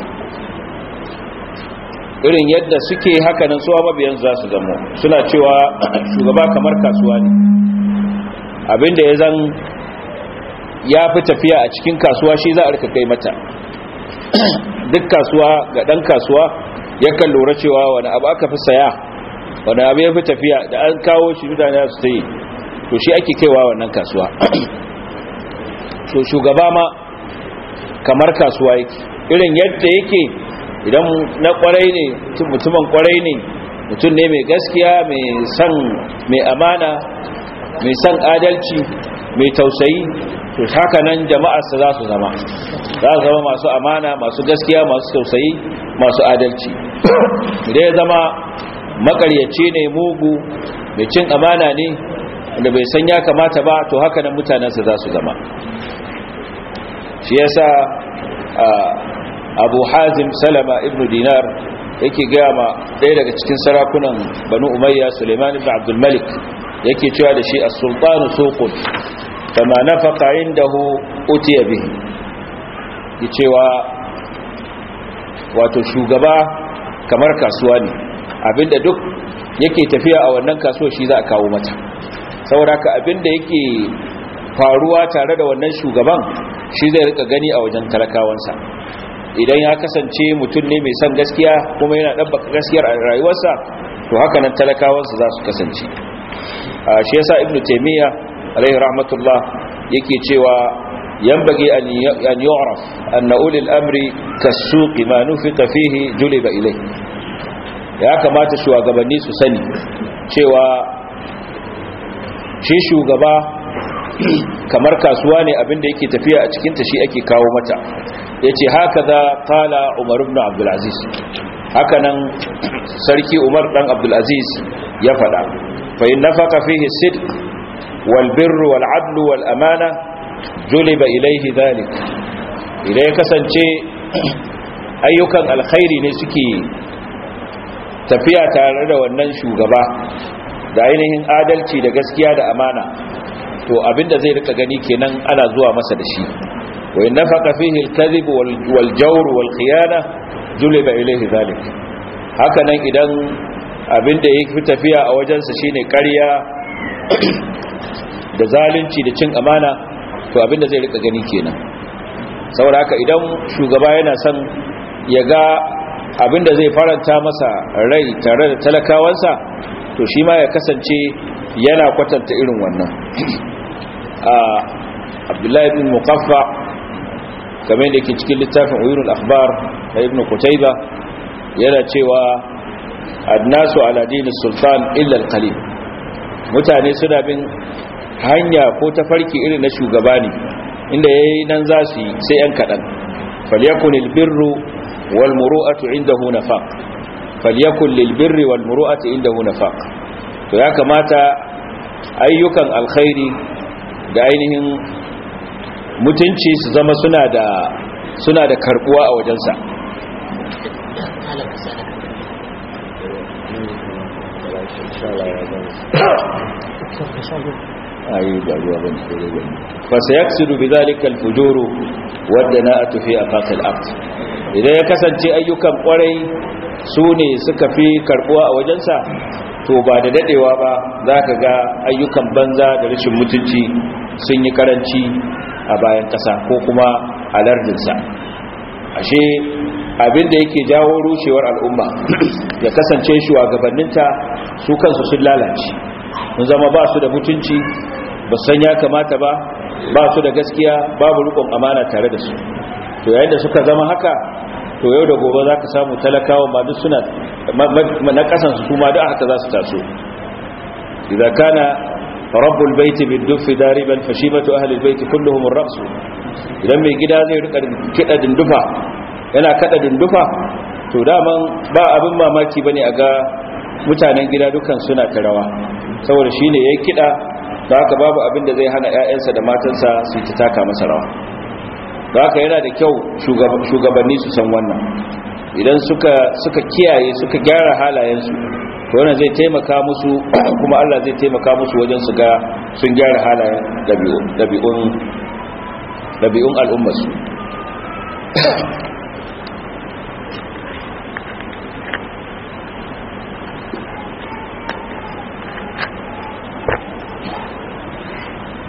irin yadda suke haka nan suwa mabiyansu za su zama suna cewa shugaba kamar kasuwa ne abinda ya zan ya fi tafiya a cikin kasuwa shi za a rika kai mata duk kasuwa ga dan kasuwa yakan lura cewa wani abu aka fi saya wani abu ya fi tafiya da an kawo shi mutane su ta yi to shi ake kaiwa wannan kasuwa so shugaba ma kamar kasuwa yake irin yadda yake idan na kwarai ne mutumin kwarai ne mutum ne mai gaskiya mai san mai amana mai san adalci mai tausayi to haka nan jama'arsa za su zama za su zama masu amana masu gaskiya masu tausayi masu adalci idan ya zama makaryaci ne mugu mai cin amana ne da bai san ya kamata ba to haka nan mutanensa za su zama shi yasa abu hazim salama ibn dinar yake gaya ma ɗaya daga cikin sarakunan banu umayya suleiman ibn abdulmalik yake cewa da shi as-sultanu suqun kama nafaqa indahu utiya bihi yi cewa wato shugaba kamar kasuwa ne abinda duk yake tafiya a wannan kasuwa shi za a kawo mata saboda ka abinda yake faruwa tare da wannan shugaban shi zai rika gani a wajen talakawansa idan ya kasance mutum ne mai son gaskiya kuma yana ɗabbaka gaskiyar a rayuwarsa to haka nan talakawansa za su kasance shi yasa ibnu taymiya alaihi rahmatullah yake cewa yanbaghi an an yu'raf anna ulil amri kas-suqi ma nufita fihi juliba ilayhi ya kamata shugabanni su sani cewa shi shugaba kamar kasuwa ne abinda yake tafiya a cikinta shi ake kawo mata ya ce haka za kala umar ibn abdulaziz haka nan sarki umar dan abdulaziz ya fada fa'in na faka fihe sidq walbirru wal'adlu wal'amana juliba ilaihi zalik idan ya kasance ayyukan alkhairi ne suke tafiya tare da wannan shugaba da ainihin adalci da gaskiya da amana to abinda zai rika gani kenan ana zuwa masa da shi wa in nafaqa fihi al-kadhib wal jawr wal khiyana juliba ilayhi zalik haka nan idan abinda yake tafiya a wajensa shine ƙarya da zalunci da cin amana to abinda zai rika gani kenan saboda haka idan shugaba yana son ya ga abinda zai faranta masa rai tare da talakawansa to shi ma ya kasance yana kwatanta irin wannan abdullahi ibn muqaffa kamar da ke cikin littafin uyurul akhbar da ibn qutayba yana cewa annasu ala dini sultan illa alqalil mutane suna bin hanya ko tafarki irin na shugaba ne inda yayi nan za su yi sai yan kadan falyakun albirru wal muru'atu indahu nafaq falyakun lilbirri wal muru'atu indahu nafaq to ya kamata ayyukan alkhairi da ainihin mutunci su zama suna da suna da karbuwa a wajensa ayi ba ruwa ban tsere ba fa sayaksidu bidhalika alfujuru wadana'atu fi aqaqil ard idan ya kasance ayyukan kwarai su ne suka fi karbuwa a wajensa to ba da dadewa ba za ka ga ayyukan banza da rashin mutunci sun yi karanci a bayan ƙasa ko kuma a lardinsa ashe abinda yake jawo rushewar al'umma ya kasance shugabanninta su kansu sun lalace mun zama ba su da mutunci ba san ya kamata ba ba su da gaskiya babu rikon amana tare da su to yayin da suka zama haka to yau da gobe za ka samu talakawa ma duk suna na kasansu su ma duk haka za su taso idan kana rabbul baiti biddufi dariban fashibatu ahli albayti kulluhum ar-ra's idan mai gida zai rika kida dindufa yana kada dindufa to daman ba abin mamaki bane a ga mutanen gida dukan suna ta rawa saboda shine yayin kida da haka babu abin da zai hana ƴaƴansa da matansa su ta taka masa rawa da haka yana da kyau shugabanni su san wannan idan suka suka kiyaye suka gyara halayensu to wannan zai taimaka musu kuma Allah zai taimaka musu wajen su ga sun gyara halayen dabi'un dabi'un al'ummarsu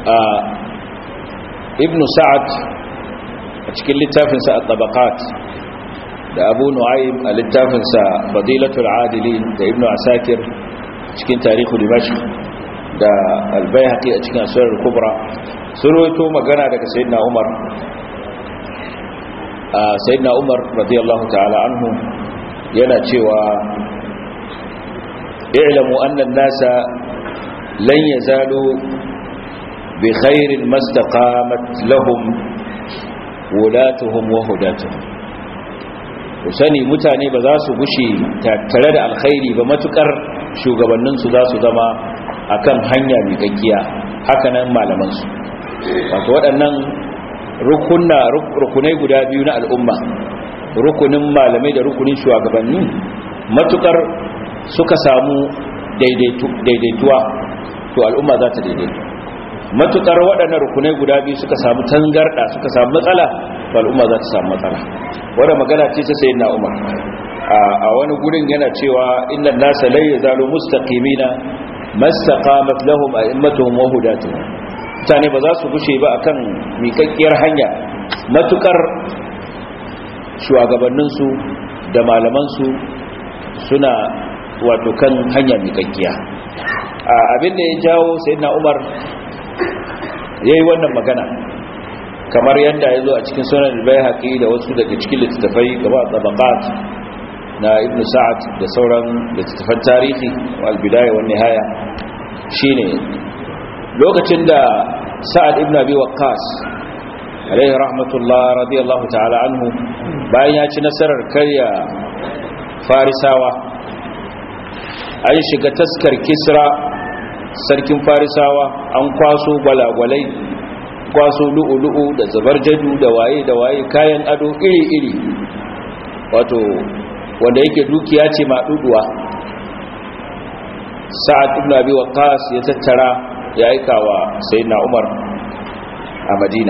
ibn sa'ad a cikin littafinsa a tabaqat da abu nu'aym a littafinsa fadilatul adilin da ibn asakir cikin tarihu dimashq da albayhaqi a cikin asrar kubra sun rawaito magana daga sayyidina umar sayyidina umar radiyallahu ta'ala anhu yana cewa i'lamu anna an-nasa lan yazalu bi khairin mastaqamat lahum wulatuhum wa hudatuhum ku sani mutane ba za su gushe tare da alkhairi ba matukar shugabanninsu za su zama akan hanya mai gaggiya hakanan malamansu wato waɗannan rukunna rukunai guda biyu na al'umma rukunin malamai da rukunin shugabanni matukar suka samu daidaituwa to al'umma za ta daidaitu matukar waɗannan rukunai guda biyu suka samu tangarɗa suka samu matsala to al'umma za ta samu matsala wadda magana ce ta sayi na umar a wani gurin yana cewa inna nasa lai yazalu mustaqimina mastaqamat lahum a'immatuhum wa hudatuhum mutane ba za su gushe ba akan miƙaƙƙiyar hanya matukar shugabanninsu da malamansu suna wato kan hanya miƙaƙƙiya abinda ya jawo sayyidina umar yayi wannan magana kamar yadda ya zo a cikin sunan al-bayhaqi da wasu daga cikin littattafai gaba tabaqat na ibnu sa'ad da sauran littattafan tarihi wal bidaya wan nihaya shine lokacin da sa'ad ibn abi waqqas alaihi rahmatullah radiyallahu ta'ala anhu bayan ya ci nasarar karya farisawa an shiga taskar kisra sarkin farisawa an kwaso gwalagwalai kwaso lu'ulu'u da zabarjadu da waye da waye kayan ado iri-iri wato wanda yake dukiya ce maɗuɗuwa sa'ad ibn abi waqqas ya tattara ya aika wa sayyidina umar a madina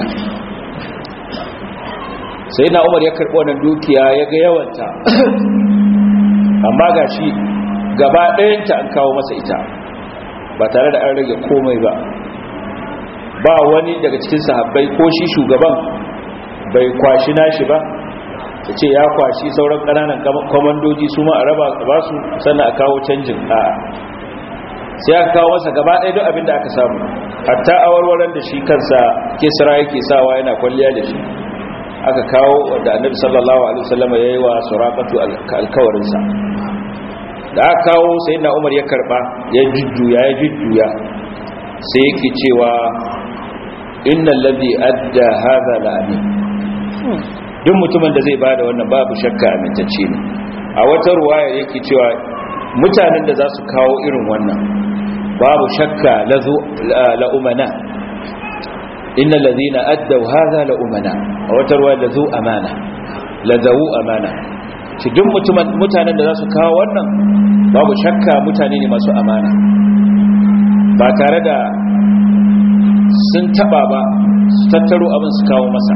sayyidina umar ya karɓi wannan dukiya ya ga yawanta amma ga shi gaba ɗayanta an kawo masa ita ba tare da an rage komai ba ba wani daga cikin sahabbai ko shi shugaban bai kwashi nashi ba ta ce ya kwashi sauran ƙananan kwamandoji su ma a raba ba su sannan a kawo canjin a sai aka kawo masa gaba ɗaya duk abin da aka samu hatta awarwaran da shi kansa kisra yake sawa yana kwalliya da shi aka kawo wanda annabi sallallahu alaihi wasallam ya yi wa suraqatu alkawarinsa da aka kawo sayyidina umar ya karba ya jujjuya ya jujjuya sai yake cewa innal ladhi adda hadha la amin duk mutumin da zai bada wannan babu shakka amintacce ne a wata ruwaya yake cewa mutanen da za su kawo irin wannan babu shakka la umana innal ladhina addaw hadha la umana a wata ruwaya la zu amana la zawu amana shi duk mutanen da za su kawo wannan babu shakka mutane ne masu amana ba tare da sun taba ba su tattaro abin su kawo masa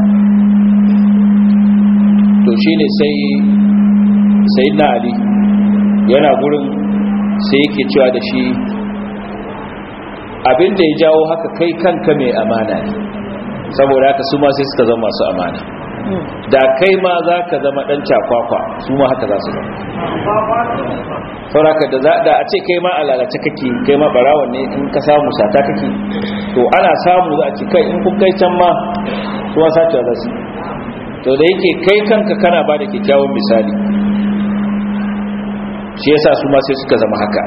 to shi ne sai sai na ali yana gurin sai yake cewa da shi abin da ya jawo haka kai kanka mai amana ne saboda haka su ma sai suka zama masu amana da kai ma za ka zama ɗan cakwakwa su ma haka za su zama sauraka da a ce kai ma a lalace kake kai ma barawan ne in ka samu sata kake to ana samu za a ce kai in kun kai can ma su ma sacewa za su to da yake kai kanka kana ba da kyakkyawan misali shi yasa su ma sai suka zama haka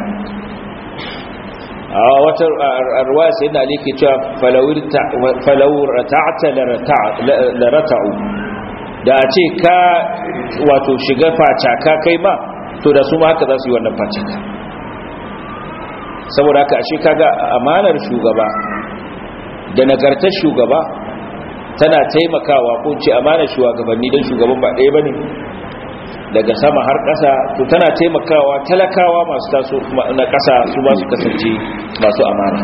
a wata arwaya sai da ali ke cewa falawur rata'ata la rata'u da a ce ka wato shiga facaka kai ma to da su ma haka za su yi wannan facaka saboda haka ashe kaga amanar shugaba da nagartar shugaba tana taimakawa ko ce amanar shugabanni don shugaban ba ɗaya bane daga sama har ƙasa to tana taimakawa talakawa masu taso na ƙasa su ba su kasance masu amana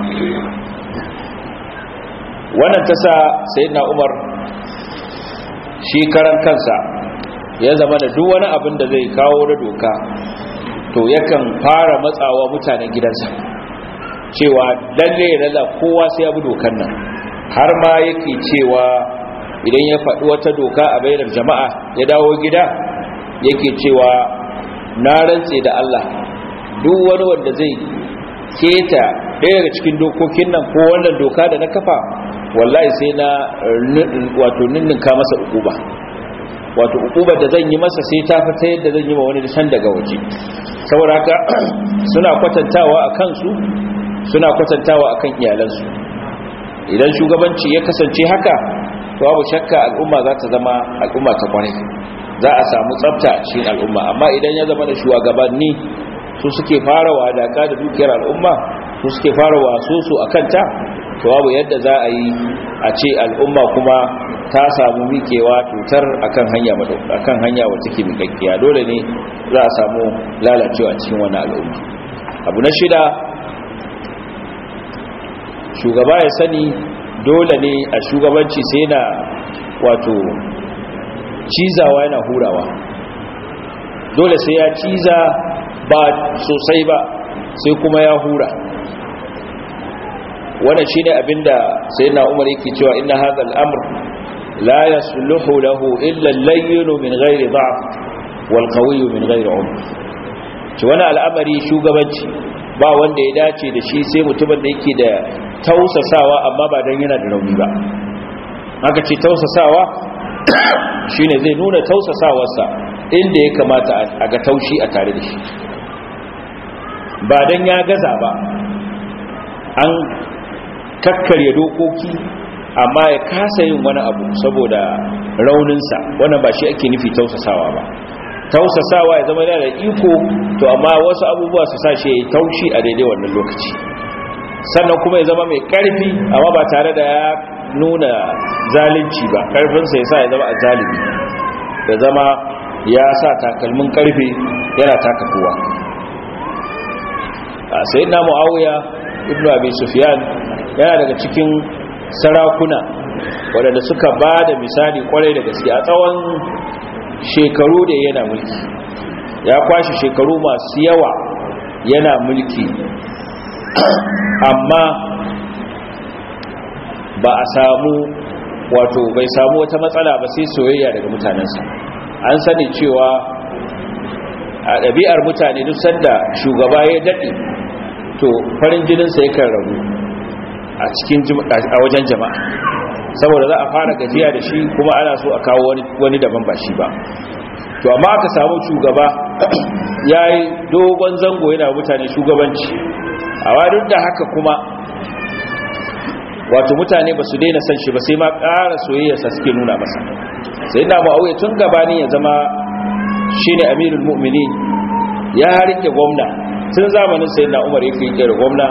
wannan ta sa sayyidina umar shi karan kansa ya zama da duk wani abin da zai kawo da doka to yakan fara matsawa mutanen gidansa cewa lalle lalla kowa sai ya bi dokan nan har ma yake cewa idan ya faɗi wata doka a bainar jama'a ya dawo gida yake cewa na rantse da Allah duk wani wanda zai keta ɗaya daga cikin dokokin nan ko wannan doka da na kafa wallahi sai na wato ninninka masa ukuba wato ukubar da zan yi masa sai ta fita yadda zan yi ma wani san daga waje saboda haka suna kwatantawa a kansu suna kwatantawa a kan iyalansu idan shugabanci ya kasance haka to babu shakka al'umma za ta zama al'umma ta kwarai za a samu tsafta a cikin al'umma amma idan ya zama da shugabanni su suke fara wadaka da dukiyar al'umma su suke fara waso su a kanta to babu yadda za a yi a ce al'umma kuma ta samu mikewa tutar akan hanya akan hanya wacce take mikakkiya dole ne za a samu lalacewa cikin wani al'umma abu na shida shugaba ya sani dole ne a shugabanci sai na wato cizawa yana hurawa dole sai ya ciza ba sosai ba sai kuma ya hura wannan shine abinda sayyidina Umar yake cewa inna hadha al-amr la yasluhu lahu illa al-layyin min ghairi dha'f wal qawiy min ghairi umr ci wannan al'amari shugabanci ba wanda ya dace da shi sai mutumin da yake da tausasawa amma ba dan yana da rauni ba haka ce tausasawa shine zai nuna tausasawarsa inda ya kamata a ga taushi a tare da shi ba dan ya gaza ba an kakkarya dokoki amma ya kasa yin wani abu saboda rauninsa wannan ba shi ake nufi tausasawa ba tausasawa ya zama da iko to amma wasu abubuwa su sa shi ya yi taushi a daidai wannan lokaci sannan kuma ya zama mai karfi amma ba tare da ya nuna zalunci ba karfinsa ya sa ya zama a zalimi ya zama ya sa takalmin karfi yana taka kowa a sayi na mu'awiya ibn abi sufyan yana daga cikin sarakuna waɗanda suka ba da misali kwarai da gaske a tsawon shekaru da yana mulki ya kwashe shekaru masu yawa yana mulki amma ba a samu wato bai samu wata matsala ba sai soyayya daga mutanensa an sani cewa a ɗabi'ar mutane duk sanda shugaba ya daɗe to farin jininsa yakan ragu a cikin a wajen jama'a saboda za a fara gajiya da shi kuma ana so a kawo wani daban ba shi ba to amma aka samu shugaba ya yi dogon zango yana mutane shugabanci a wadun da haka kuma wato mutane ba su daina san shi ba sai ma ƙara soyayyarsa suke nuna masa sai na ma'auya tun gabani ya zama shi ne amirul mu'mini ya rike gwamna tun zamanin sai na umar yake rike da gwamna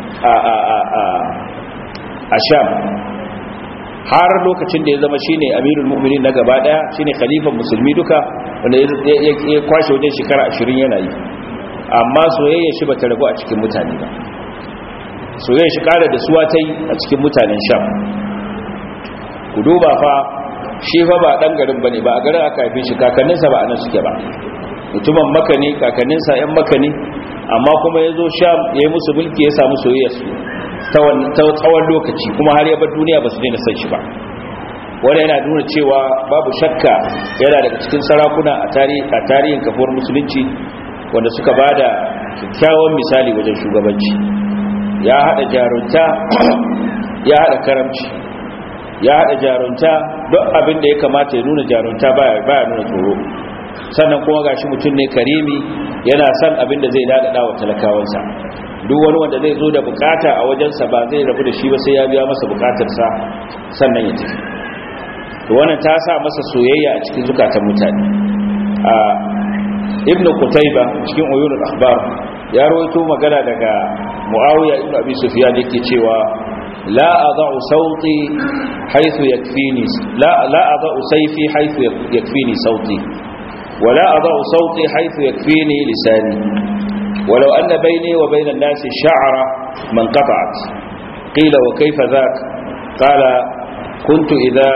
a sham har lokacin da ya zama shine amirul mu'minin na gaba daya shine khalifan musulmi duka wanda ya kwashe wajen shekara 20 yana yi amma soyayya shi bata ragu a cikin mutane ba soyayya shi kara da suwa tai a cikin mutanen sham ku duba fa shi fa ba dan garin bane ba a garin aka haife shi kakanninsa ba anan suke ba mutumin maka ne kakanninsa yan maka ne amma kuma ya zo sham ya yi musu mulki ya samu soyayya su ta tsawon lokaci kuma har yabar duniya ba su daina san shi ba wanda yana nuna cewa babu shakka yana daga cikin sarakuna a tarihin kafuwar musulunci wanda suka ba da kyakkyawan misali wajen shugabanci ya haɗa jarunta ya haɗa karamci ya haɗa jarunta don abin da ya kamata ya nuna jarunta baya nuna tsoro sannan kuma gashi mutum ne karimi yana son abin da zai daɗaɗa wa talakawansa duk wani wanda zai zo da bukata a wajensa ba zai rabu da shi ba sai ya biya masa bukatarsa sannan ya tafi to wannan ta sa masa soyayya a cikin zukatan mutane a ibn qutayba cikin uyunul akhbar ya rawaito magana daga muawiya ibn abi sufyan yake cewa la adau sauti haythu yakfini la la adau sayfi haythu yakfini sauti ولا أضع صوتي حيث يكفيني لساني ولو أن بيني وبين الناس شعرة من قطعت قيل وكيف ذاك قال كنت إذا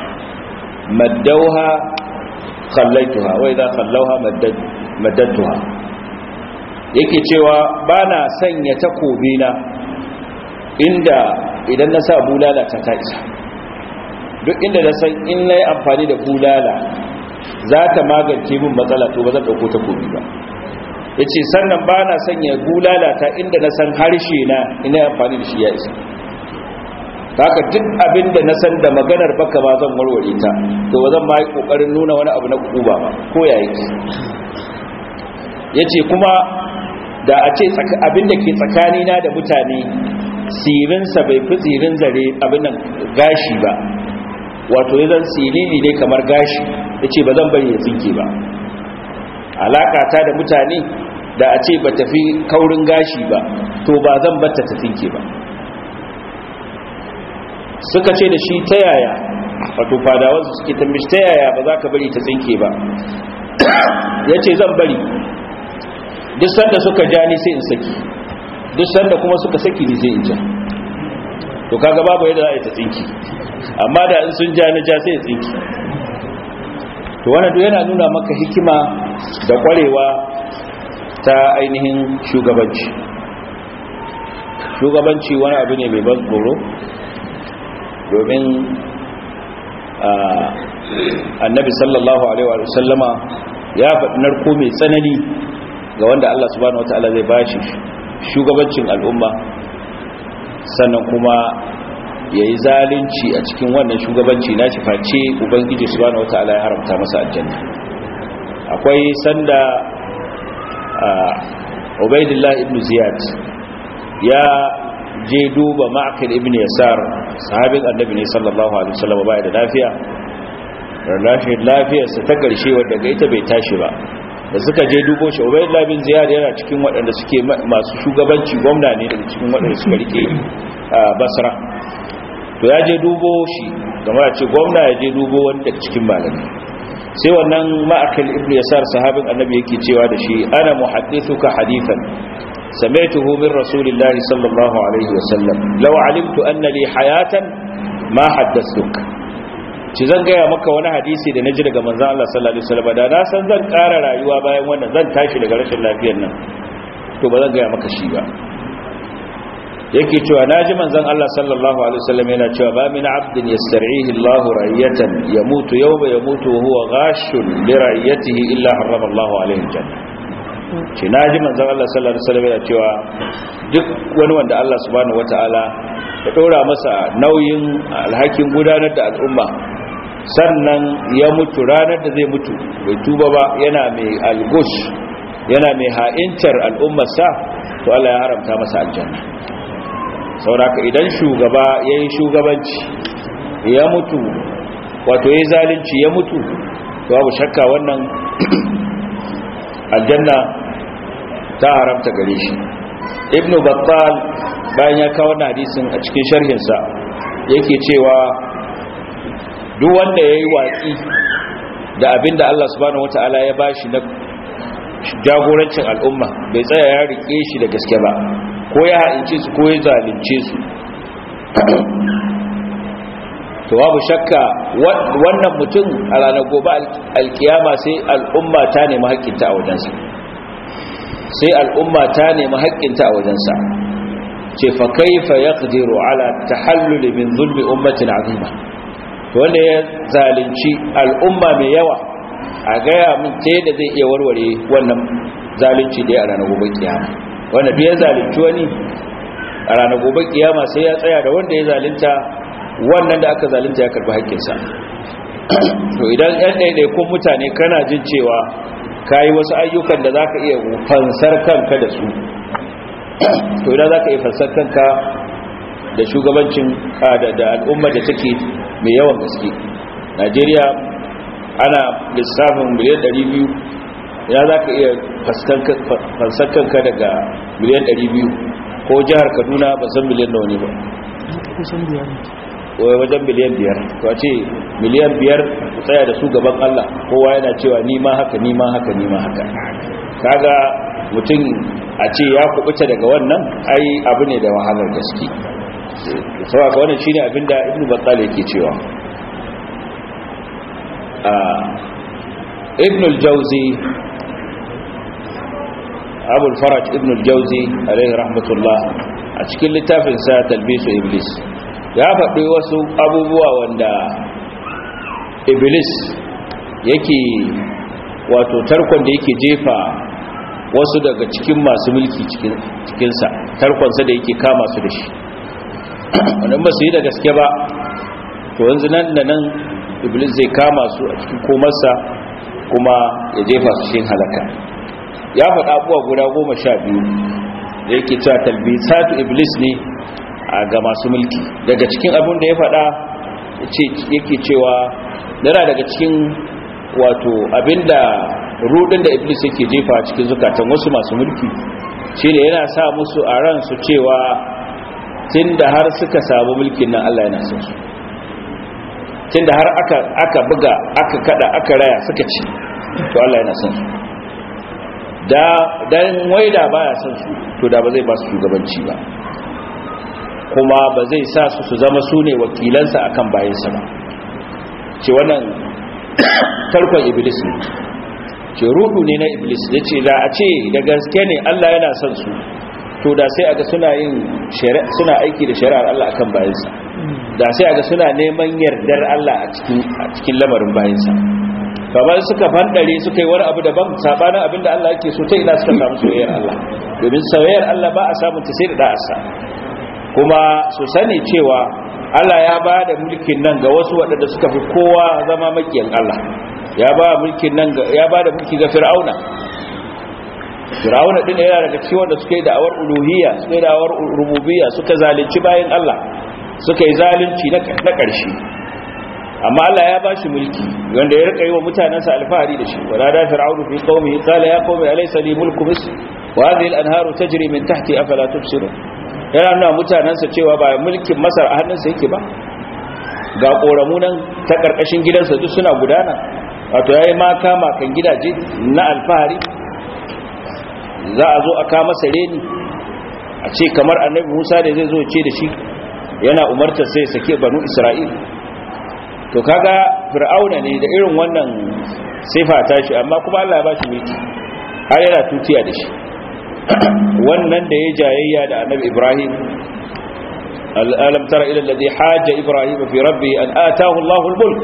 مدوها خليتها وإذا خلوها مدد مددتها yake cewa ba na sanya takobina inda idan na sa bulala ta ta isa duk inda na san in na yi amfani da bulala za ta magance min matsala to ba zan ɗauko ta komi ba ya ce sannan ba na sanya bulala ta inda na san harshe na ina amfani da shi ya isa haka duk abin da na san da maganar baka ba zan warware ta to ba zan ma yi ƙoƙarin nuna wani abu na kuba ba ko ya yi ya ce kuma da a ce abin da ke tsakanina da mutane sirinsa bai fi tsirin zare abin nan gashi ba wato ya zan silili ne kamar gashi ya ce ba zan bari ya tsinke ba alaƙata da mutane da a ce ba tafi kaurin gashi ba to ba zan bata ta tsinke ba suka ce da shi ta yaya wato fadawansu suke tambishi ta yaya ba za ka bari ta tsinke ba ya ce zan bari duk sanda suka ja ni sai in saki duk sanda kuma suka saki ni sai in ja to kaga babu yadda za a yi ta tsinki amma da in sun ja na ja sai ya tsinki to wannan duk yana nuna maka hikima da kwarewa ta ainihin shugabanci shugabanci wani abu ne mai ban tsoro domin annabi sallallahu alaihi wa sallama ya faɗi narko mai tsanani ga wanda Allah subhanahu wataala zai bashi shugabancin al'umma sannan kuma ya yi zalunci a cikin wannan shugabanci na face ubangiji subhanahu wataala ya haramta masa aljanna akwai sanda ubaidillah ibn ziyad ya je duba ma'akil ibn yasar sahabin annabi ne sallallahu alaihi wasallam baya da lafiya rashin lafiyarsa ta karshe wadda ga ita bai tashi ba da suka je dubo shi ubaidillah bin ziyad yana cikin waɗanda suke masu shugabanci gwamna ne daga cikin waɗanda suka rike basra to ya je dubo shi kamar ce gwamna ya je dubo wani daga cikin malami sai wannan ma'akil ibn yasar sahabin annabi yake cewa da shi ana muhaddithuka hadithan سمعته من رسول الله صلى الله عليه وسلم لو علمت أن لي حياة ما حدثتك ci zan gaya maka wani hadisi da na ji daga manzan Allah sallallahu Alaihi wasallam da na san zan ƙara rayuwa bayan wannan zan tashi daga rashin lafiyar nan to ba zan gaya maka shi ba yake cewa na ji manzan Allah sallallahu Alaihi wasallam yana cewa ba min abdin yastar'ihi Allah ra'iyatan yamutu yawma yamutu wa huwa ghashun li ra'iyatihi illa harrama Allah alaihi janna ce na ji manzan Allah sallallahu Alaihi wasallam yana cewa duk wani wanda Allah subhanahu wata'ala ya ɗora masa nauyin alhakin gudanar da al'umma sannan ya mutu ranar da zai mutu bai tuba ba yana mai algush yana mai ha'incar al'ummarsa to Allah ya haramta masa aljanna sauraka idan shugaba ya yi shugabanci ya mutu wato ya yi zalunci ya mutu to babu shakka wannan aljanna ta haramta gare shi ibnu battal bayan ya kawo wannan hadisin a cikin sharhinsa yake cewa duk wanda ya yi watsi da abin da Allah subhanahu wata'ala ya bashi na jagorancin al'umma bai tsaya ya rike shi da gaske ba ko ya haince su ko ya zalunce su to babu shakka wannan mutum a ranar gobe alkiyama sai al'umma ta nemi haƙƙinta a wajensa sai al'umma ta nemi haƙƙinta a wajensa ce fa kaifa yaqdiru ala tahallul min zulmi ummatin azima wanda ya zalunci al'umma mai yawa a gaya min ta yadda zai iya warware wannan zalunci da ya a ranar gobe kiyama wanda duk ya zalunci wani a ranar gobe kiyama sai ya tsaya da wanda ya zalunta wannan da aka zalunta ya karbi haƙƙinsa to idan yan ɗaiɗaikun mutane kana jin cewa ka yi wasu ayyukan da za ka iya fansar kanka da su to idan za ka iya fansar kanka da shugabancin da al'umma da take mai yawan gaske najeriya ana lissafin miliyan 200 ya za ka iya fansar kanka daga miliyan 200 ko jihar kaduna ba san miliyan nawa ne ba wai wajen miliyan biyar to a ce miliyan biyar ku tsaya da su gaban Allah kowa yana cewa ni ma haka ni ma haka ni ma haka kaga mutum a ce ya kubuta daga wannan ai abu ne da wahalar gaske saboda wannan shine abinda ibnu battal yake cewa ibn al-jawzi abu al-faraj ibn al-jawzi alayhi rahmatullah a cikin littafin sa talbisu iblis ya faɗi wasu abubuwa wanda iblis yake wato tarkon da yake jefa wasu daga cikin masu mulki cikinsa tarkonsa da yake kama su da shi wannan ba su yi da gaske ba to yanzu nan da nan iblis zai kama su a cikin komarsa kuma ya jefa su cikin halaka ya faɗa abuwa guda goma sha biyu da yake cewa talbisatu iblis ne a ga masu mulki daga cikin abin da ya faɗa yake cewa yana daga cikin wato abinda rudin da iblis yake jefa cikin zukatan wasu masu mulki shine yana sa musu a ran su cewa tunda har suka samu mulkin nan Allah yana son su tunda har aka aka buga aka kada aka raya suka ci to Allah yana son su da dan waida baya son su to da ba zai ba su shugabanci ba kuma ba zai sa su su zama su ne wakilansa akan bayansa ba ce wannan tarkon iblis ne ce rudu ne na iblis ya ce da a ce da gaske ne Allah yana son su to da sai aga suna yin suna aiki da shari'ar Allah akan bayansa da sai aga suna neman yardar Allah a cikin a cikin lamarin bayansa kamar suka fandare suka yi wani abu daban sabanin abinda Allah yake so ta ina suka samu soyayyar Allah domin soyayyar Allah ba a samun ta sai da da'asa kuma su sani cewa Allah ya ba da mulkin nan ga wasu waɗanda suka fi kowa zama makiyan Allah ya ba mulkin nan ya ba da mulki ga Fir'auna Fir'auna din yana daga cikin wanda suka yi da'awar uluhiyya suka yi da'awar rububiyya suka zalunci bayan Allah suka yi zalunci na ƙarshe amma Allah ya bashi mulki wanda ya rika yi wa mutanansa alfahari da shi wala da fir'aunu fi qaumihi qala ya qaumi alaysa li mulku misr wa hadhihi al-anharu tajri min tahti afala tubsirun yana nuna mutanensa cewa ba mulkin masar a hannunsa yake ba ga ƙoramu nan ta ƙarƙashin gidansa duk suna gudana wato ya yi maka makan gidaje na alfahari za a zo a kama masa reni a ce kamar annabi musa da zai zo ce da shi yana umartar sai sake banu isra'il to kaga fir'auna ne da irin wannan sifa ta shi amma kuma allah ya ba shi mulki har yana tutiya da shi wannan da ya jayayya da annabi ibrahim alam tara ila alladhi hajja ibrahim fi rabbi an ataahu Allahu al-mulk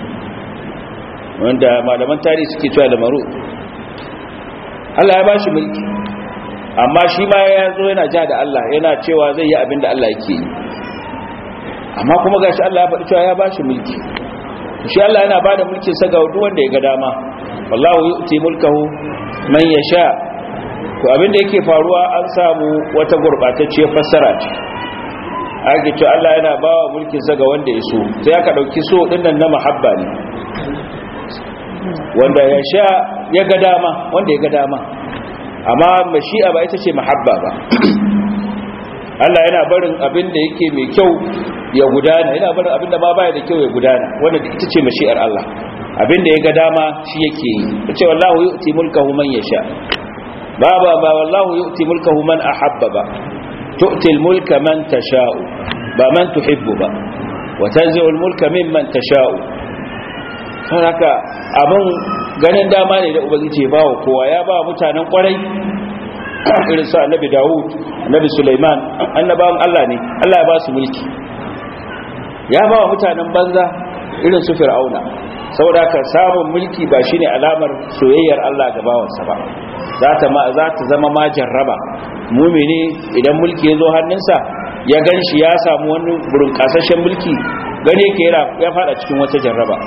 wanda malaman tarihi suke cewa da maru Allah ya bashi mulki amma shi ma ya zo yana ja da Allah yana cewa zai yi abin da Allah yake yi amma kuma gashi Allah ya faɗi cewa ya bashi mulki shi Allah yana bada mulkin sa ga duk wanda ya ga dama wallahu yu'ti mulkahu man yasha to abinda yake faruwa an samu wata gurbatacciyar fassara ce ake ce Allah yana bawa mulkin sa ga wanda ya so sai aka dauki so dinnan na mahabba ne wanda ya sha ya ga dama wanda ya ga dama amma mashi'a ba ita ce mahabba ba Allah yana barin abin da yake mai kyau ya gudana yana barin abin da ma baya da kyau ya gudana wanda ita ce mashi'ar Allah abin da ya ga dama shi yake yi ce wallahu yu'ti mulkahu man yasha ba ba ba wallahu yu'ti mulkahu man ahabba ba tu'ti mulka man tasha'u ba man tuhibbu ba wa tanzi'u mulka mimman tasha'u don haka abin ganin dama ne da ubangiji ya bawa kowa ya ba mutanen kwarai irin su annabi Dawud annabi Sulaiman annabawan Allah ne Allah ya ba su mulki ya ba wa mutanen banza irin su Fir'auna saboda haka samun mulki ba shine alamar soyayyar Allah ga bawansa ba za ta ma za ta zama ma jarraba mumini idan mulki ya zo hannunsa ya ganshi ya samu wani burin kasashen mulki gane yake ya fada cikin wata jarraba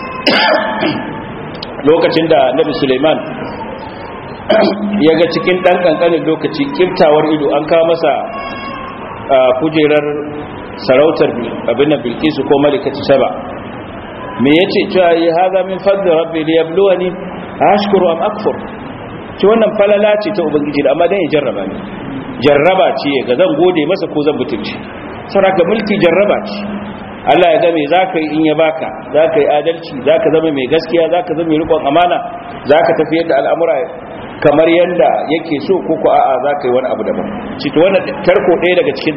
lokacin da Nabi Sulaiman ya ga cikin ɗan ƙanƙanin lokaci kiftawar ido an kawo masa kujerar sarautar abin da bilkisu ko malikatu saba me ya ce cewa yi haza min fadda rabbi da yabluwa ne a hashkuru am akfur ci wannan falala ce ta ubangiji da amma don ya jarraba ne jarraba ce ga zan gode masa ko zan butulci sauraka mulki jarraba ce Allah ya ga me za ka yi in ya baka za ka yi adalci za ka zama mai gaskiya za ka zama mai rikon amana za ka tafi yadda al'amura kamar yadda yake so ko ko a'a za ka yi wani abu daban cito wannan tarko ɗaya daga cikin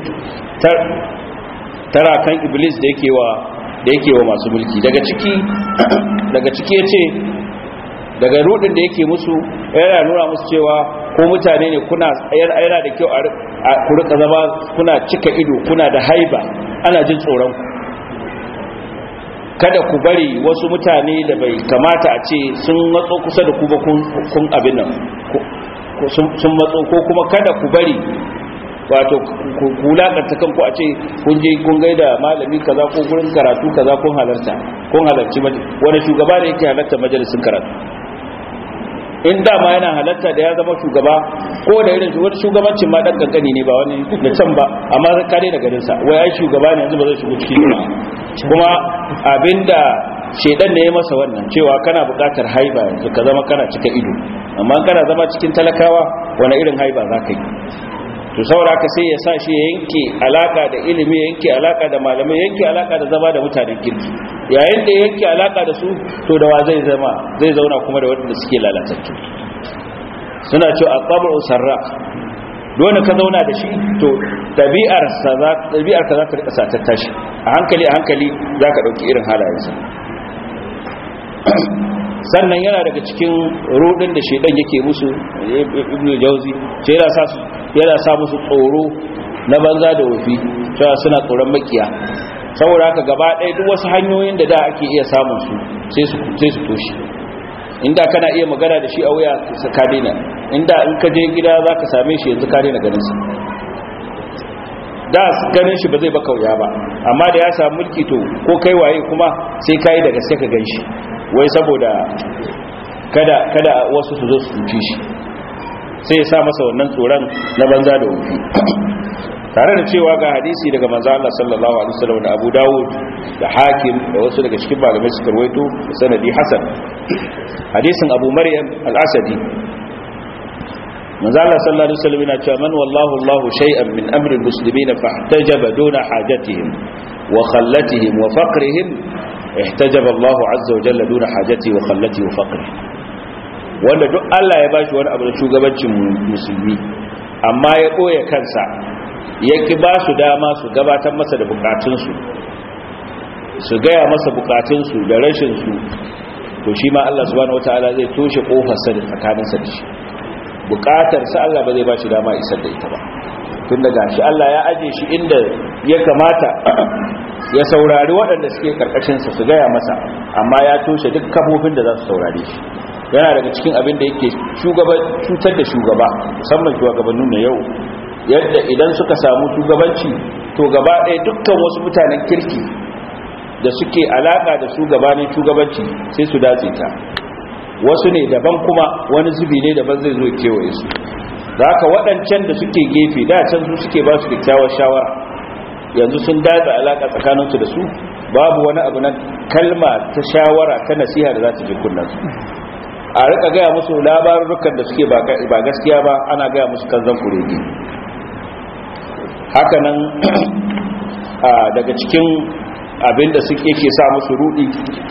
tarakan iblis da yake wa da yake wa masu mulki daga ciki daga ciki yace daga rudin da yake musu yana nuna musu cewa ko mutane ne kuna yana da kyau a ku rika zama kuna cika ido kuna da haiba ana jin tsoron ku kada ku bari wasu mutane da bai kamata a ce sun matso kusa da ku ba kun abin nan sun matso ko kuma kada ku bari wato ku wulakanta kanku a ce kun je kun gaida malami kaza ko gurin karatu kaza kun halarta kun halarci wani shugaba ne yake halarta majalisin karatu in dama yana halatta da ya zama shugaba ko da irin wani shugabancin ma dan kankani ne ba wani da can ba amma kare da garin sa wai ai shugaba ne yanzu ba zai shigo cikin ba kuma abinda shedan ne ya masa wannan cewa kana buƙatar haiba yanzu ka zama kana cika ido amma kana zama cikin talakawa wani irin haiba za ka yi to saboda haka sai ya sa shi ya yanke alaka da ilimi ya yanke alaka da malamai ya yanke alaka da zama da mutanen kirki yayin da ya yanke alaka da su to da wa zai zama zai zauna kuma da wanda suke lalatattu suna cewa aqabu sarra dole ka zauna da shi to tabi'ar sa za tabi'ar ka za ta rika satatta shi a hankali a hankali zaka dauki irin halayensa sannan yana daga cikin rudin da shedan yake musu ibnu jauzi sai yana sa yana sa musu tsoro na banza da wofi cewa suna tsoron makiya saboda haka gaba ɗaya duk wasu hanyoyin da da ake iya samun su sai su sai su toshi inda kana iya magana da shi a waya ka daina inda in ka je gida zaka same shi yanzu ka daina ganin sa da ganin shi ba zai baka wuya ba amma da ya samu mulki to ko kai waye kuma sai kai da gaske ka gan shi wai saboda kada kada wasu su zo su cuce shi sai ya sa masa wannan tsoron na banza da wufi tare da cewa ga hadisi daga manzo Allah sallallahu alaihi wasallam da Abu Dawud da Hakim da wasu daga cikin malamai suka rawaito da sanadi hasan hadisin Abu Maryam al-Asadi manzo Allah sallallahu alaihi wasallam yana cewa man wallahu Allahu shay'an min amri al-muslimin fahtajaba duna hajatihim wa khallatihim wa faqrihim ihtajaba Allah azza wa jalla duna hajati wa khallati wa faqri wanda duk Allah ya bashi wani abu da shugabancin musulmi amma ya boye kansa yake ba su dama su gabatar masa da bukatunsu su gaya masa bukatunsu da rashin su to shi ma Allah subhanahu wataala zai toshe kofarsa da tsakaninsa da shi bukatar sa Allah ba zai ba shi dama isar da ita ba tun daga shi Allah ya aje shi inda ya kamata ya saurari waɗanda suke karkashinsa su gaya masa amma ya toshe duk kafofin da za su saurare shi yana daga cikin abin da yake cutar da shugaba musamman shugabannin na yau yadda idan suka samu shugabanci to gaba ɗaya dukkan wasu mutanen kirki da suke alaka da shugabanin shugabanci sai su datse ta wasu ne daban kuma wani zubi ne daban zai zo kewaye su da haka waɗancan da suke gefe da can su suke ba su kyakkyawar shawara yanzu sun datsa alaka tsakaninsu da su babu wani abu na kalma ta shawara ta nasiha da za ta ji kunnansu a rika gaya musu labarukan da suke ba gaskiya ba ana gaya musu kanzan kuregi hakanan daga cikin abinda suke ke sa musu rudi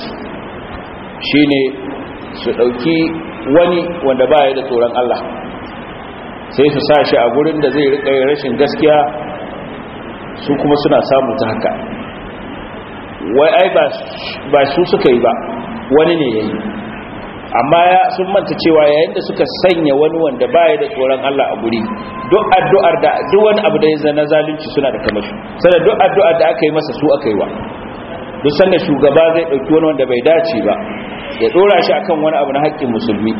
shine su dauki wani wanda ba ya da tsoron Allah sai su sa shi a gurin da zai rika rashin gaskiya su kuma suna samu ta haka wai ai ba su suka yi ba wani ne ya yi amma ya sun manta cewa yayin da suka sanya wani wanda baya da tsoron Allah a guri duk addu'ar da duk wani abu da ya zana zalunci suna da kamashi sai duk addu'ar da aka yi masa su aka yi wa duk sanda shugaba zai dauki wani wanda bai dace ba ya dora shi akan wani abu na haƙƙin musulmi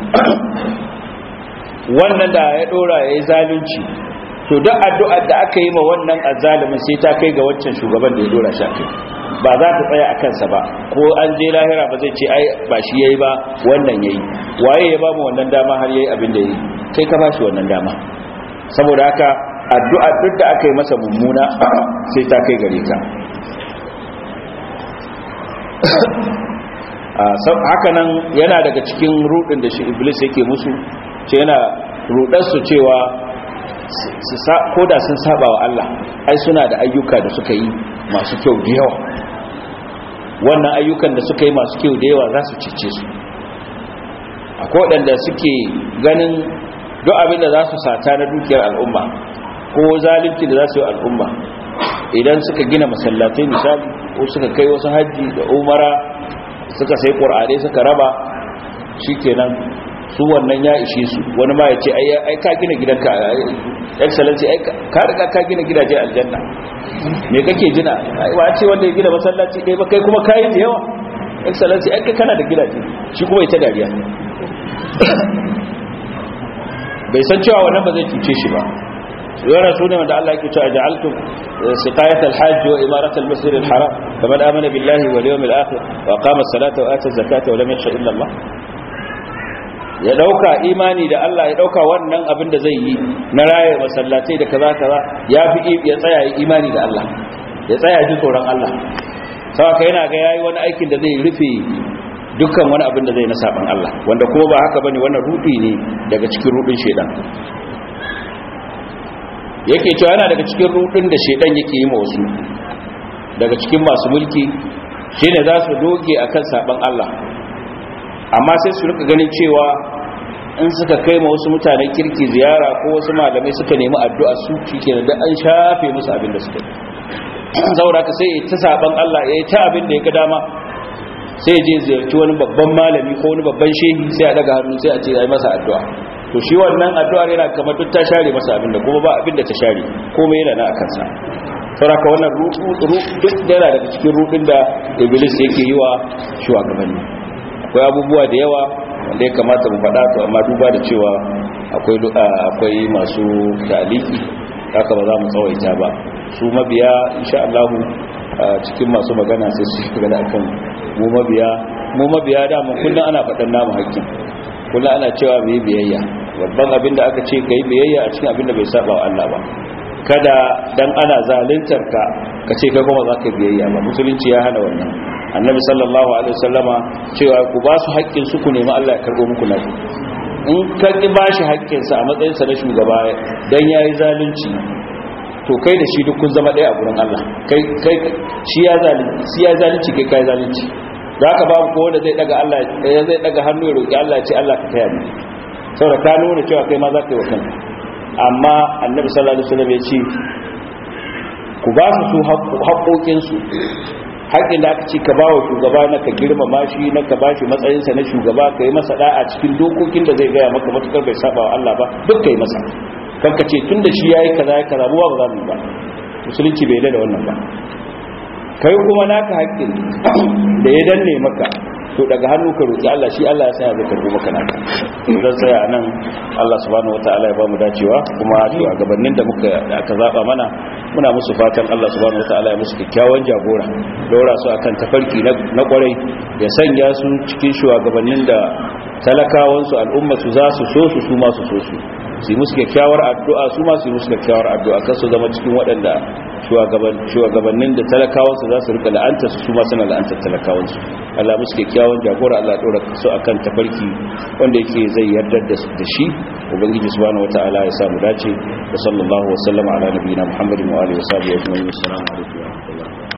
wannan da ya dora yayi zalunci to duk addu'ar da aka yi ma wannan azzalimin sai ta kai ga wancan shugaban da ya dora shi akai ba za ta tsaya a kansa ba ko an je lahira ba zai ce ai ba shi yayi ba wannan yayi waye ya ba mu wannan dama har yayi abin da yayi kai ka bashi wannan dama saboda haka addu'a duk da aka yi masa mummuna sai ta kai gare ka haka nan yana daga cikin rudin da shi iblis yake musu ce yana rudar su cewa ko da sun saba wa Allah ai suna da ayyuka da suka yi masu kyau da yawa wannan ayyukan da suka yi masu kyau da yawa za su cece su akwai waɗanda suke ganin duk abin da za su sata na dukiyar al'umma ko zalunci da za su yi al'umma idan suka gina masallatai misali ko suka kai wasu hajji da umara suka sai ƙur'anai suka raba shikenan su wannan ya ishe su wani ma ya ce ai ka gina gidanka excellency ai ka riga ka gina gidaje aljanna me kake jina ai wa ce wanda ya gina masallaci ɗaya ba kai kuma kayi da yawa excellency ai kai kana da gidaje shi kuma ita dariya bai san cewa wannan ba zai cuce shi ba yana su ne wanda Allah yake cewa ja'altum siqayat al-hajj wa imarat al-masjid al-haram kaman amana billahi wal yawmil akhir wa qama as-salata wa ata az-zakata wa lam yakhsha illa Allah ya dauka imani da Allah ya dauka wannan abin da zai yi na raye masallatai da kaza kaza ya fi ya tsaya yi imani da Allah ya tsaya ji tsoron Allah saboda yana ga yayi wani aikin da zai rufe dukkan wani abin da zai na saban Allah wanda kuma ba haka bane wannan rudi ne daga cikin rudin shedan yake cewa yana daga cikin rudin da shedan yake yi ma wasu daga cikin masu mulki shine za su doge akan saban Allah amma sai su rika ganin cewa in suka kai ma wasu mutanen kirki ziyara ko wasu malamai suka nemi addu'a su shikenan da an shafe musu abin da suka yi saboda ka sai ta saban Allah ya yi ta abin da ya ga dama sai je ziyarci wani babban malami ko wani babban shehi sai a daga hannu sai a ce ya yi masa addu'a to shi wannan addu'ar yana kamar duk ta share masa abin da kuma ba abin da ta share komai yana na akan sa saboda wannan duk da yana daga cikin rudin da iblis yake yi wa shugabanni akwai abubuwa da yawa wanda ya kamata mu faɗa to amma duba da cewa akwai akwai masu taliki haka ba za mu tsawaita ba su mabiya insha Allah cikin masu magana sai su shiga da akan mu mabiya mu mabiya da mu kullun ana faɗan namu haƙƙin kullun ana cewa mu yi biyayya babban abin da aka ce ka yi biyayya a cikin abin da bai saba wa Allah ba kada dan ana zaluntar ka ka ce kai kuma za ka biyayya ba musulunci ya hana wannan annabi sallallahu alaihi wasallama cewa ku ba su haƙƙin su ku nemi Allah ya karɓo muku naku in ka ki ba shi haƙƙin sa a matsayin sa na shugaba dan yayi zalunci to kai da shi duk kun zama ɗaya a gurin Allah kai kai shi ya zalunci shi ya zalunci kai kai zalunci zaka babu ko wanda zai daga Allah zai daga hannu ya roki Allah ya ce Allah ka taya ni saboda ka nuna cewa kai ma za ka yi wa kanka amma annabi sallallahu alaihi wasallam ya ce ku ba su haƙoƙinsu haƙƙin da aka ce ka ba wa shugaba na ka girmama shi na ka ba shi matsayinsa na shugaba ka yi masa da'a cikin dokokin da zai gaya maka matukar bai saba wa Allah ba duk ka yi masa kan ka ce tun da shi ya yi kaza ya kaza buwa ba za mu yi ba musulunci bai da wannan ba kai kuma naka haƙƙin da ya danne maka to daga hannu ka roki Allah shi Allah ya sanya zai karbo maka naka zan tsaya nan Allah subhanahu wataala ya bamu dacewa kuma to a gabanin da muka da aka zaba mana muna musu fatan Allah subhanahu wataala ya musu kyakkyawan jagora dora su akan tafarki na kwarai ya sanya su cikin shugabannin da talakawan su al'umma su za su so su su ma su so su su musu kyakkyawar addu'a su ma su musu kyakkyawar addu'a kan su zama cikin waɗanda shugabannin da talakawansu za su rika la'anta su su ma suna la'antar talakawansu Allah musu kyakkyawan jagora Allah ɗora su akan tafarki wanda yake zai yarda da shi ubangiji subhanahu wataala ya samu dace wa sallallahu wa sallama ala nabiyina muhammadin wa alihi wa sahbihi ajma'in assalamu alaikum wa rahmatullahi